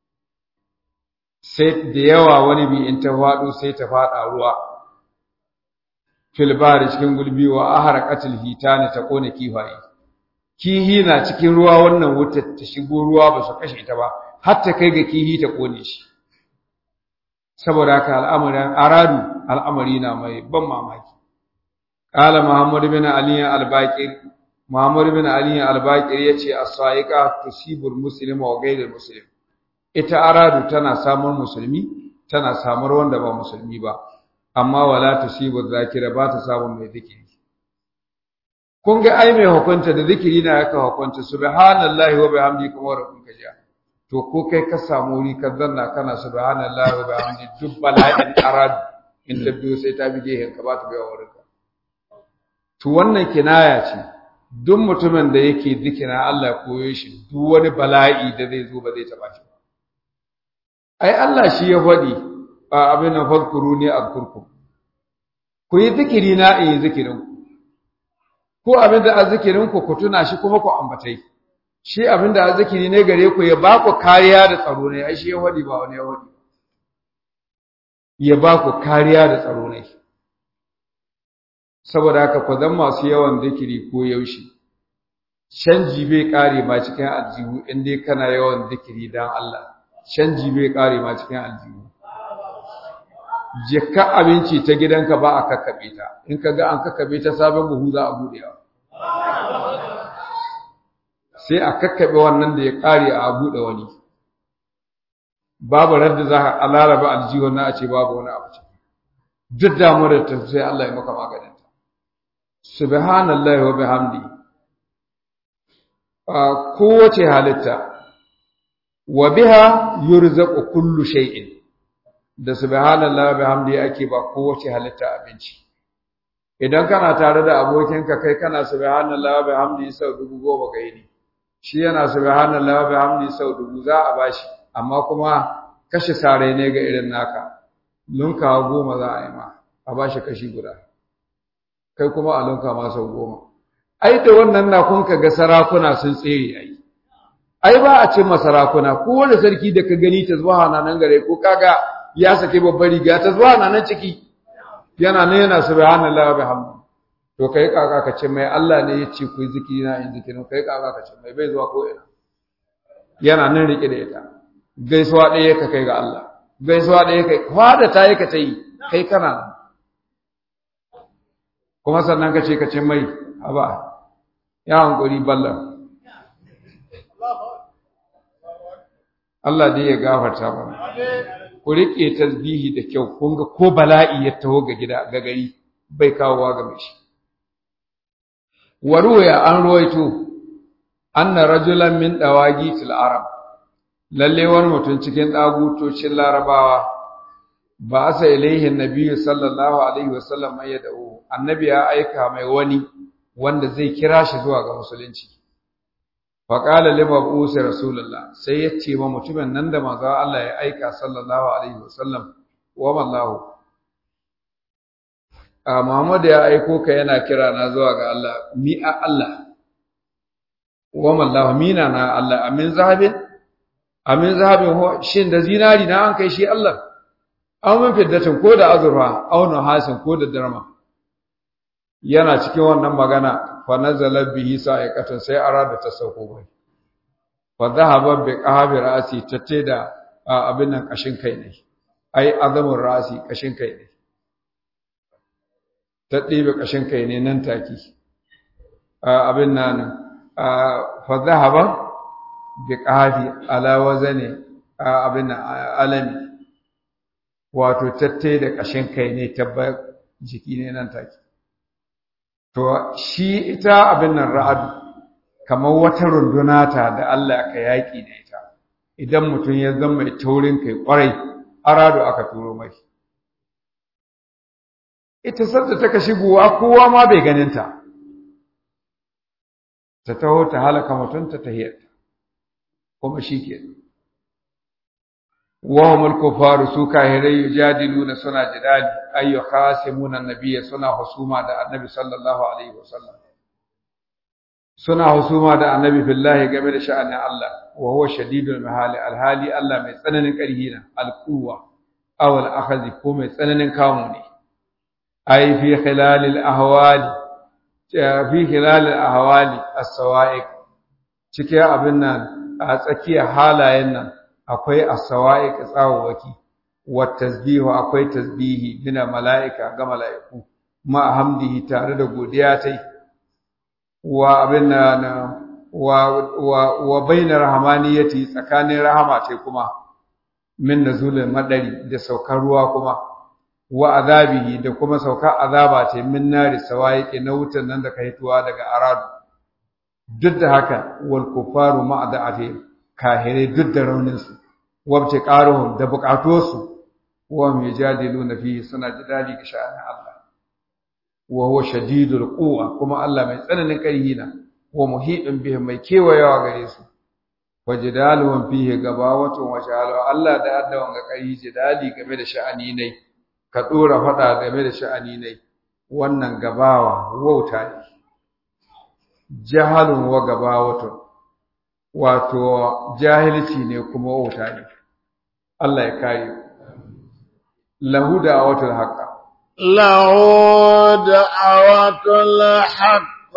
sai da yawa wani bi in ta faɗo sai ta faɗa ruwa fil bahari cikin gulbi wa aharaqatil hitani ta kone kifaye kihi na cikin ruwa wannan wutar ta shigo ruwa ba su kashe ta ba har ta kai ga kihi ta kone shi saboda haka al'amarin aradu al'amari na mai ban mamaki qala muhammad bin ali al-baqir muhammad bin ali al-baqir yace as-sa'iqa tusibul muslima wa ghayril muslim ita aradu tana samun musulmi tana samar wanda ba musulmi ba amma wala tusibu zakira ba ta samun mai zikiri kun ga ai mai hukunta da zikiri na yaka hukunta subhanallahi wa bihamdi kuma rabbun ka ja to ko kai ka samu wuri ka zanna kana subhanallahi wa bihamdi duk bala'in arad in ta biyo sai ta bi gehen ka ba ta biya wurin ka to wannan kinaya ce duk mutumin da yake zikira Allah koyo shi duk wani bala'i da zai zo ba zai taba shi ai Allah shi ya faɗi a abin nan fadkuru ne azkurkum ku yi zikiri na in yi zikirin ku ko abin da azzikirin ku ku tuna shi kuma ku ambatai shi abin da azzikiri ne gare ku ya ba ku kariya da tsaro ne ai shi ya wadi ba wani ya wadi ya ba ku kariya da tsaro ne saboda haka ku zan masu yawan zikiri ko yaushe canji bai kare ma cikin aljihu in dai kana yawan zikiri dan Allah canji bai kare ma cikin aljihu jikka abinci ta gidanka ba a kakkabe ta in ka ga an kakkabe ta sabon buhu za a buɗewa sai a kakkabe wannan da ya ƙare a buɗe wani babu radda za a laraba aljihun na a ce babu wani abu ce duk damuwar ta sai Allah ya maka maganin ta subhanallahi wa bihamdi a kowace halitta wa biha yurzaqu kullu shay'in da subhanallahi wa bihamdi ake ba kowace halitta abinci idan kana tare da abokinka kai kana subhanallahi wa bihamdi sau dubu goma ga yini shi yana subhanallahi wa bihamdi sau dubu za a bashi amma kuma kashe sare ne ga irin naka lunka goma za a yi ma a bashi kashi guda kai kuma a lunka ma sau goma ai da wannan na kun ga sarakuna sun tsere ai ai ba a cin sarakuna ko wani sarki da ka gani ta zuwa nan gare ko kaga ya sake babbar riga ta zuwa nan ciki yana ne yana subhanallahi wa bihamdi to kai kaka ka ce mai Allah ne ya ce ku yi zikiri na in zikirin kai kaka ka ce mai bai zuwa ko ina yana nan rike da ita gaisuwa ɗaya ka kai ga Allah gaisuwa ɗaya kai kwada ta yi ka ta yi kai kana nan kuma sannan ka ce ka ce mai haba ya hankuri ballan Allah dai ya gafarta mana ku riƙe tasbihi da kyau kun ga ko bala'i ya taho ga gida ga gari bai kawowa ga mai shi waruya an ruwaito anna rajulan min dawagitil arab lalle wani mutum cikin dagutocin larabawa ba asa ilaihin nabiyyu sallallahu alaihi wasallam mai yad'u annabi ya aika mai wani wanda zai kira shi zuwa ga musulunci fa qala li mabusi rasulullah sai ya ce ma mutumin nan da manzo Allah ya aika sallallahu alaihi wasallam wa wallahu a Muhammad ya aiko ka yana kira na zuwa ga Allah mi a Allah wa wallahu mina na Allah amin zahabin amin zahabin ho shin da zinari na an kai shi Allah aw min fiddatin ko da azurfa aw nuhasin ko da darma yana cikin wannan magana fa nazala bihi sa'iqatan sai arada ta sauko bai fa dhahaba bi qahabi ra'si tatte da abin nan kashin kai ne ai azamun ra'si kashin kai ne ta ɗebe kashin kai ne nan take abin nan fa dhahaba bi qahabi ala wazani abin nan alami wato tatte da kashin kai ne tabba jiki ne nan take To, shi ita abin nan ra'adu, kamar wata runduna ta da Allah ka yaƙi da ita, idan mutum ya zama mai taurin kai ƙwarai, aradu aka turo mai. Ita sadda ta ka shigowa kowa ma bai ganinta, ta taho ta halaka mutum ta tahiyarta, kuma shi ke. وهم الكفار su kahirai yujadiluna suna jidali ay yukhasimuna annabiyya suna husuma da annabi sallallahu alaihi wasallam suna husuma da annabi billahi game da sha'anin Allah wa huwa shadidul mahali alhali Allah mai tsananin ƙarfi na alquwa aw al ko mai tsananin kamu ne ay fi khilalil ahwali fi khilalil ahwali as-sawa'iq cike abin nan a tsakiyar halayen nan akwai as-sawa'iq tsawawaki wa tasbihu akwai tasbihi bina mala'ika ga mala'iku ma hamdihi tare da godiya tai wa abinna na wa wa wa baina rahmaniyati tsakanin rahama tai kuma min nazulul madari da saukar ruwa kuma wa azabihi da kuma saukar azaba tai min nari sawa'iq na wutan nan da kai tuwa daga aradu duk da haka wal kufaru ma'ada'atihim kahirai duk da rauninsu wabce ƙaruhun da buƙatuwarsu wa mai jadilu na fiye suna jidali ga sha'anin Allah wa huwa shadidul quwa kuma Allah mai tsananin ƙarfi na wa muhibin bihim mai kewayawa gare su wa jidaluhum fihi gabawatun wa sha'alu Allah da addawan ga ƙarfi jidali game da sha'ani ne ka dora faɗa game da sha'ani ne wannan gabawa wauta ne jahalun wa gabawatun wato jahilci ne kuma wauta ne Allah ya kare lahu da'awatul haqq lahu da'awatul haqq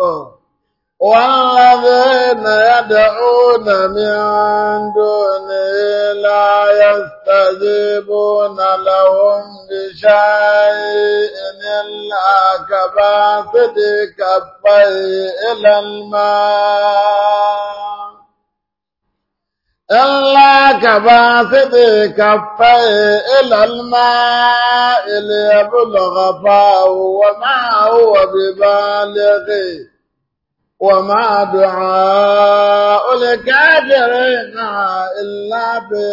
والذين يدعون من دونه لا يستجيبون لهم بشيء إلا كباسط كفيه إلى الماء إلا كباسط كفيه إلى الماء ليبلغ فاه وما هو ببالغه وما دعاء الكافرين إلا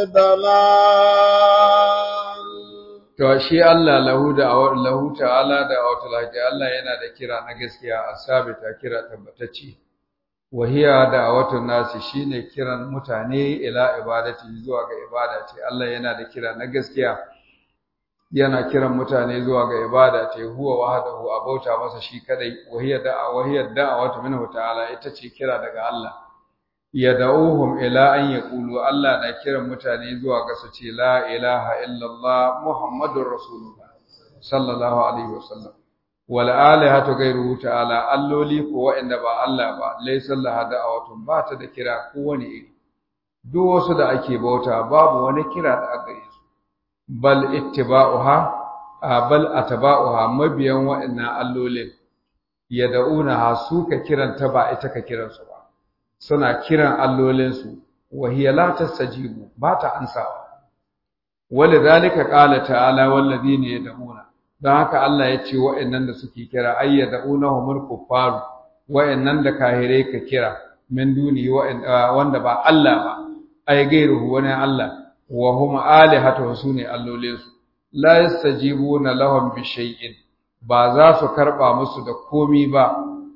بضلال to shi Allah lahu da lahu ta'ala da awatul haji Allah yana da kira na gaskiya asabita kira tabbatacce wahiya da awatun nasi shine kiran mutane ila ibadati zuwa ga ibada ce Allah yana da kira na gaskiya yana kiran mutane zuwa ga ibada ce huwa wahdahu abauta masa shi kadai wahiya da wahiya da'awatu minhu ta'ala ita ce kira daga Allah yad'uhum ila an yaqulu Allah na kiran mutane zuwa ga su ce la ilaha illallah muhammadur rasulullah sallallahu alaihi wasallam wal alihatu ghayruhu ta'ala alloli ko wa'anda ba Allah ba laysa laha da'awatun ba ta da kira ko wani iri duk wasu da ake bauta babu wani kira da aka yi su bal ittiba'uha bal atba'uha mabiyan wa'annan allolin yad'unaha su ka kiranta ba ita ka kiransu ba suna kiran allolinsu wa hiya la tastajibu ba ta ansawa walidhalika qala ta'ala walladhina yad'una dan haka Allah ya ce wa'annan da suke kira ayyad'unahumul kuffar wa'annan da kahirai ka kira min duni wanda ba Allah ba ay gairuhu wani Allah wa hum alihatu sune allolinsu la yastajibuna lahum bi shay'in ba za su karba musu da komi ba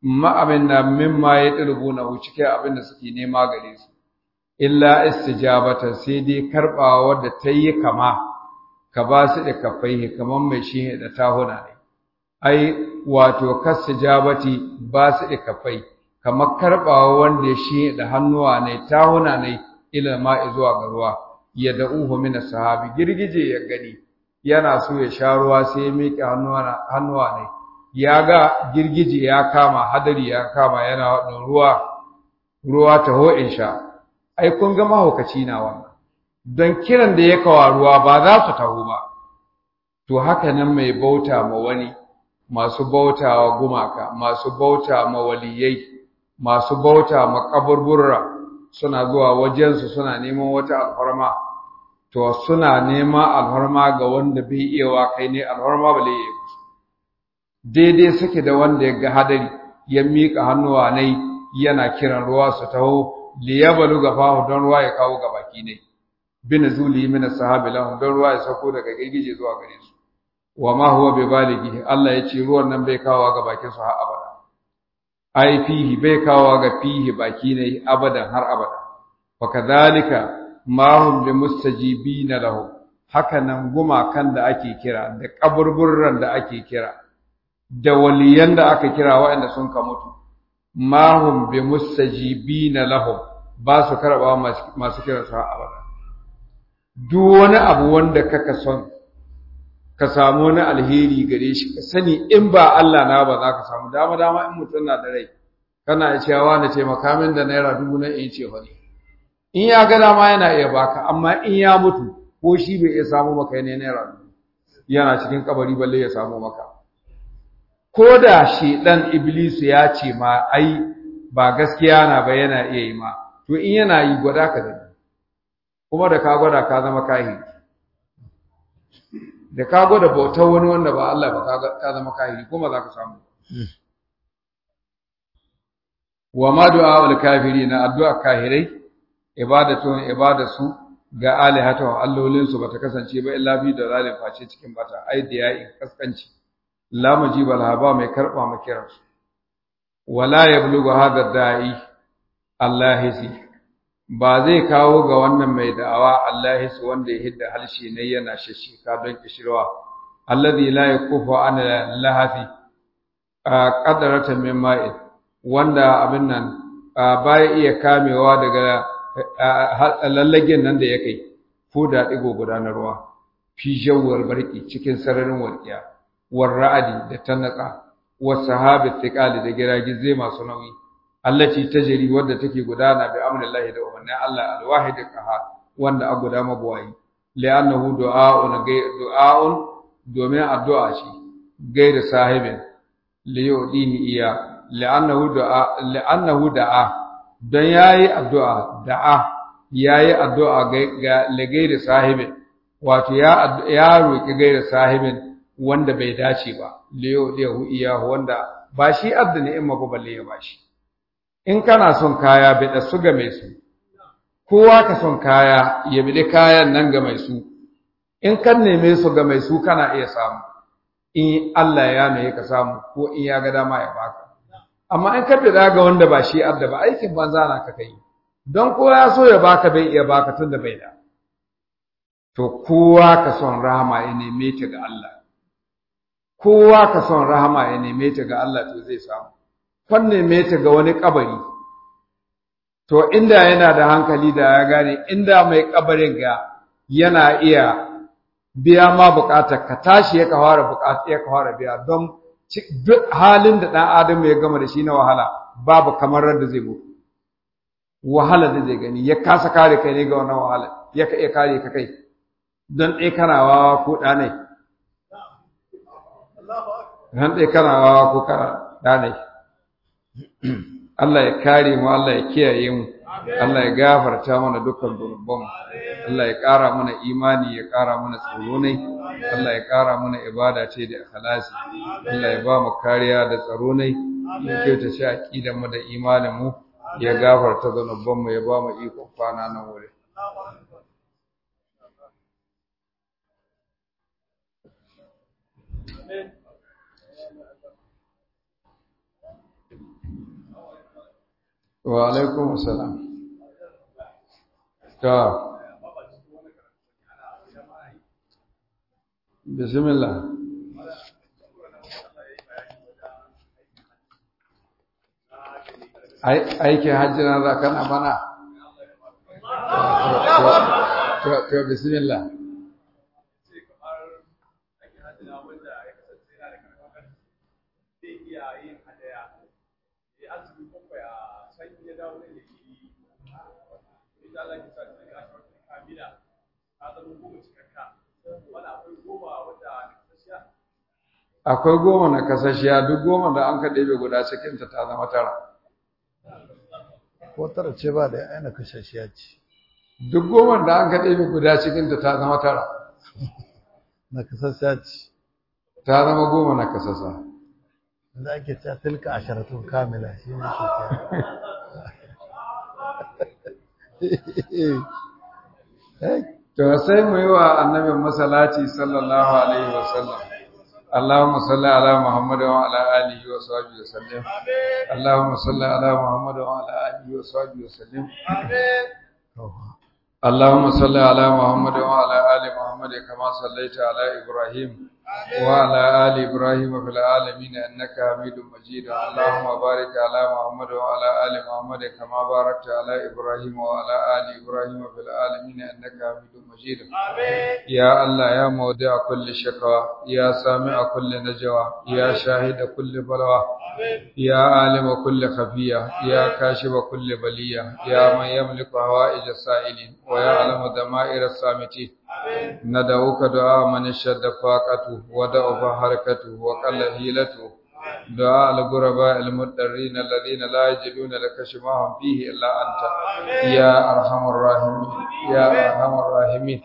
ma abin da mimma ya dirbu na cikin abin da suke nema gare su illa istijabata sai dai karbawa wadda ta yi kama ka ba su da kafai kamar mai shi da tahuna ne ai wato kasijabati ba su da kafai kamar karbawa wanda ya shi da hannuwa ne tahuna ne ila ma'i zuwa ga ruwa ya da'uhu min sahabi girgije ya gani yana so ya sha ruwa sai ya miƙe hannuwa hannuwa ne ya ga girgije ya kama hadari ya kama yana wadin ruwa ruwa taho in sha ai kun ga mahaukaci na wannan don kiran da ya kawa ruwa ba za su taho ba to haka nan mai bauta ma wani masu bauta wa gumaka masu bauta ma waliyai masu bauta ma kaburburra suna zuwa wajensu suna neman wata alfarma to suna neman alfarma ga wanda bai iya wa kai ne alfarma ba lai yi daidai suke da wanda ya ga hadari ya miƙa hannuwa ne yana kiran ruwa su taho liyabalu gafahu don ruwa ya kawo ga baki ne bin zuli min sahabi lahum don ruwa ya sako daga girgije zuwa gare su wa ma huwa bi balighi Allah ya ce ruwan nan bai kawo ga bakin su har abada ai fihi bai kawo ga fihi baki ne abadan har abada wa kadhalika ma hum bi mustajibina lahum haka nan gumakan da ake kira da kaburburran da ake kira da waliyan da aka kira waɗanda sun ka mutu ma hum bi mustajibina lahum ba su karba masu kira su abada duk wani abu wanda kaka son ka samu wani alheri gare shi ka sani in ba Allah na ba za ka samu dama dama in mutum na da rai kana cewa na ce makamin da naira dubu na in ce wani in ya ga dama yana iya baka amma in ya mutu ko shi bai iya samu maka ne naira dubu yana cikin kabari balle ya samu maka ko da shedan iblisu ya ce ma ai ba gaskiya na ba yana iya yi ma to in yana yi gwada ka da kuma da ka gwada ka zama kahiri da ka gwada bautar wani wanda ba Allah ba ka zama kahiri kuma za ka samu wa ma du'a ul kafirina addu'a kahirai ibadatun ibadatu ga alihatu allolin su bata kasance ba illa bi da zalim face cikin bata ai da yayi kaskanci la mujiba laha ba mai karba ma kiransu wala yablughu hadha da'i allahisi ba zai kawo ga wannan mai da'awa allahisi wanda ya hidda halshe ne yana shashika don kishirwa alladhi la yakufu an lahafi qadaratan min ma'in wanda abin nan baya iya kamewa daga lallagen nan da ya kai ko da digo gudanarwa fi jawwal barki cikin sararin walqiya war ra'adi da tanaka was sahabi thiqali da giragizai masu nauyi allati tajri wadda take gudana bi amrillahi da umarnin Allah alwahid qahar wanda a guda mabuwayi li'annahu du'a'un du'a'un domin addu'a ce gaida sahibin li yudini iya li'annahu du'a li'annahu da'a dan yayi addu'a da'a yayi addu'a ga gaida sahibin wato ya ya roki gaida sahibin wanda bai dace ba liyo liyahu iyahu wanda ba shi adda ni'ima ba balle ya bashi in kana son kaya bai da su ga mai su kowa ka son kaya ya bi kayan nan ga mai su in kan neme su ga mai su kana iya samu in Allah ya mai ka samu ko in ya ga dama ya baka amma in ka bida ga wanda ba shi adda ba aikin banza na ka kai don kowa ya so ya baka bai iya baka tunda bai da to kowa ka son rahama ya neme ta ga Allah kowa ka son rahama ya neme ta ga Allah to zai samu kwan neme ta ga wani kabari to inda yana da hankali da ya gane inda mai kabarin ga yana iya biya ma bukatar ka tashi ya kawara bukatar ya kawara biya don duk halin da dan adam ya gama da shi na wahala babu kamar da zai mutu wahala da zai gani ya kasa kare kai ne ga wannan wahala ya ka iya kare ka kai don ɗaya kana wawa ko ɗanai don ɗaya kana wawa ko ɗanai Allah ya kare mu Allah ya kiyaye mu Allah ya gafarta mana dukkan zunubanmu Allah ya ƙara mana imani ya ƙara mana tsoro ne Allah ya ƙara mana ibada ce da ikhlasi Allah ya ba mu kariya da tsaro ne ya kyauta shi aqidan mu da imanin mu ya gafarta zunubanmu ya ba mu ikon kwana nan wuri wa alaikum assalam ta bismillah aikin hajji na za kana bana to bismillah akwai goma na kasashiya duk goma da an ka ɗebe guda cikinta ta zama tara ko tara ce ba da aina kashashiya ce duk goma da an ka ɗebe guda cikinta ta zama tara na kasashiya ce ta zama goma na kasasa da ake cewa tilka asharatun kamila shi ne ke to sai mu yi wa annabin masalati sallallahu alaihi wasallam اللهم صل على محمد وعلى اله وصحبه وسلم اللهم صل على محمد وعلى اله وصحبه وسلم اللهم صل على محمد وعلى ال محمد كما صليت على ابراهيم وعلى ال ابراهيم في العالمين انك حميد مجيد اللهم بارك على محمد وعلى ال محمد كما باركت على ابراهيم وعلى ال ابراهيم في العالمين انك حميد مجيد يا الله يا موضع كل شكوى يا سامع كل نجوى يا شاهد كل بلوى يا عالم كل خفية يا كاشف كل بلية يا من يملك هوائج السائلين ويعلم دمائر الصامتين ندعوك دعاء من اشتد فاقته ودعف حركته وقل هيلته دعاء الغرباء المضطرين الذين لا يجدون لك شفاهم فيه إلا أنت يا أرحم الراحمين يا أرحم الراحمين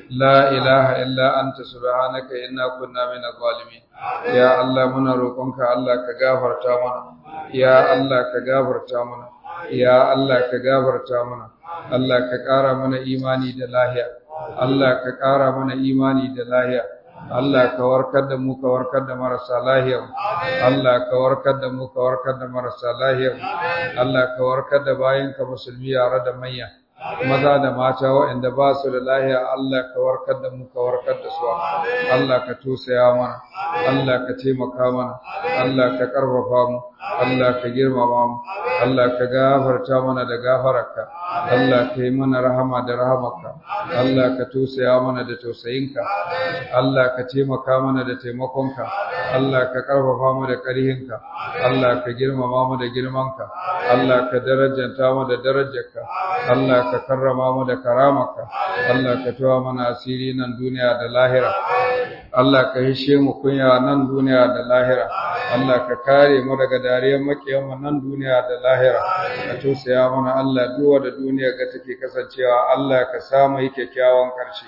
لا إله إلا أنت سبحانك إنا كنا من الظالمين يا الله من روقك الله كغفر تامنا يا الله كغفر تامنا يا الله كغفر تامنا الله كقارا من إيماني دلاهيا الله كقارا من إيماني دلاهيا Allah ka warkar da mu ka warkar da marasa lahiya Allah ka warkar da mu ka warkar da marasa lahiya Allah ka warkar da bayanka musulmi yare da manya maza da mata waɗanda ba su da lahiya Allah ka warkar da mu ka warkar da su Allah ka tusaya mana Allah ka taimaka mana Allah ka karfafa mu Allah ka girmama mu Allah ka gafarta mana da gafararka Allah ka yi mana rahama da rahamarka Allah ka tusaya mana da tausayinka Allah ka taimaka mana da taimakonka Allah ka karfafa mu da ƙarhinka Allah ka girmama mu da girmanka Allah ka darajanta mu da darajarka Allah ka karrama mu da karamarka Allah ka tawa mana asiri nan duniya da lahira Allah ka hishe mu kunya nan duniya da lahira Allah ka kare mu daga dariyar makiyan mu nan duniya da lahira ka tausaya mana Allah duwa da duniya ga take kasancewa Allah ka sa mu yi kyakkyawan karshe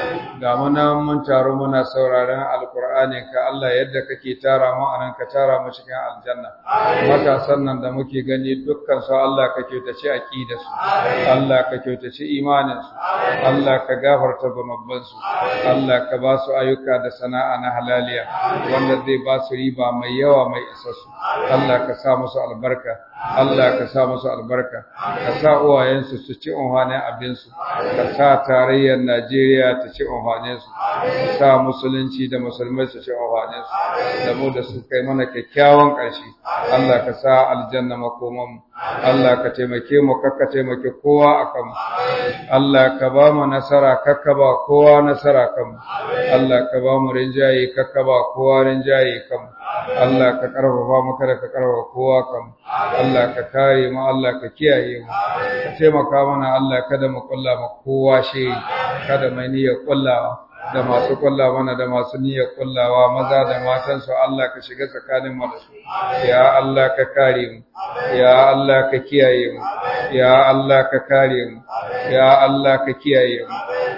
ga mu nan mun taro muna sauraron alqur'ani ka Allah yadda kake tara mu anan ka tara mu cikin aljanna matasan nan da muke gani dukkan su Allah ka kyautace aqidar su Allah ka kyautace imanin su Allah ka gafarta zunuban su Allah ka ba su ayyuka da sana'a na halaliya wanda zai ba su riba mai yawa mai isassu Allah ka sa musu albarka Allah ka sa musu albarka ka sa uwayensu su ci unhwanin abinsu ka sa tarayyar Najeriya ta ci unhwanin su ka sa musulunci da musulmai su ci unhwanin su da mu da su kai mana kyakkyawan ƙarshe Allah ka sa aljanna makoman mu Allah ka taimake mu kakka taimake kowa akan mu Allah ka ba mu nasara kakka ba kowa nasara kan mu Allah ka ba mu rinjaye kakka ba kowa rinjaye kan mu Allah ka karfafa mu kada ka karfafa kowa kan mu Allah ka kare mu Allah ka kiyaye mu ka taimaka mana Allah kada mu kulla mu kowa shi kada mai niyyar kullawa da masu kulla mana da masu niyyar kullawa maza da matansu Allah ka shiga tsakanin mu da su ya Allah ka kare mu ya Allah ka kiyaye mu ya Allah ka kare mu ya Allah ka kiyaye mu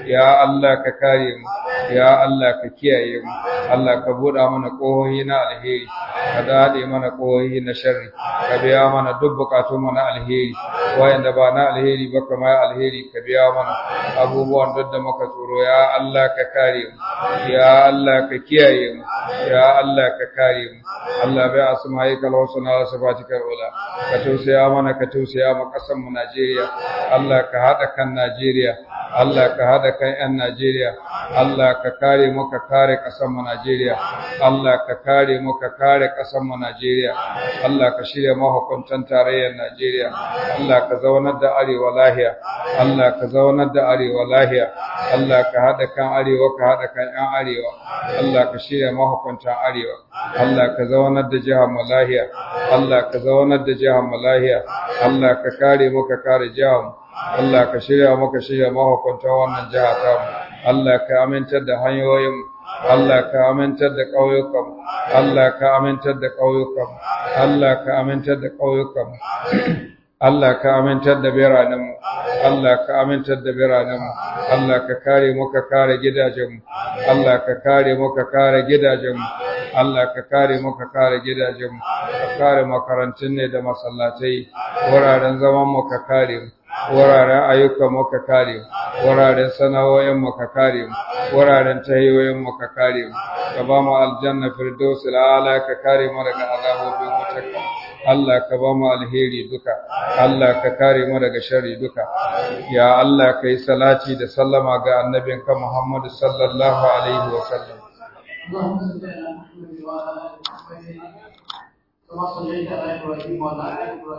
ya Allah ka kare mu ya Allah ka kiyaye mu Allah ka buɗa mana ƙohohi na alheri ka dade mana ƙohohi na sharri ka biya mana duk bukatun mu na alheri wayanda ba na alheri ba kamar alheri ka biya mana abubuwan duk da muka tsoro ya Allah ka kare mu ya Allah ka kiyaye mu ya Allah ka kare mu Allah bai asma'ikal husna wa sifatikal ula ka tausaya mana ka tausaya mu kasan mu Najeriya Allah ka hada kan Najeriya Allah ka hada kan ƴan Najeriya Allah ka kare mu ka kare kasan mu Najeriya Allah ka kare mu ka kare kasan mu Najeriya Allah ka shirya mahukuntan tarayyar Najeriya Allah ka zaunar da arewa lahiya Allah ka zaunar da arewa lahiya Allah ka hada kan arewa ka hada kan ƴan arewa Allah ka shirya mahukuntan arewa Allah ka zaunar da jihar mu lahiya Allah ka zaunar da jihar mu lahiya Allah ka kare mu ka kare jihar mu Allah ka shirya mu ka shirya mahukuntan wannan jiha ta mu Allah ka amintar da hanyoyin mu Allah ka amintar da ƙauyukan Allah ka amintar da ƙauyukan Allah ka amintar da ƙauyukan Allah ka amintar da biranenmu Allah ka amintar da biranenmu Allah ka kare mu ka kare gidajenmu Allah ka kare mu ka kare gidajenmu Allah ka kare mu ka kare gidajenmu ka kare makarantun ne da masallatai wuraren zaman mu ka kare mu wuraren ayyukan mu ka kare mu wuraren sana'o'in mu ka kare mu wuraren tahiyoyin mu ka kare mu ka ba mu aljanna firdausul a'la ka kare mu daga azabobin wutarka Allah ka ba mu alheri duka Allah ka kare mu daga sharri duka ya Allah kai salati da sallama ga annabinka Muhammad sallallahu alaihi wa sallam اللهم صل على محمد وعلى ال محمد كما صليت على ابراهيم وعلى ال ابراهيم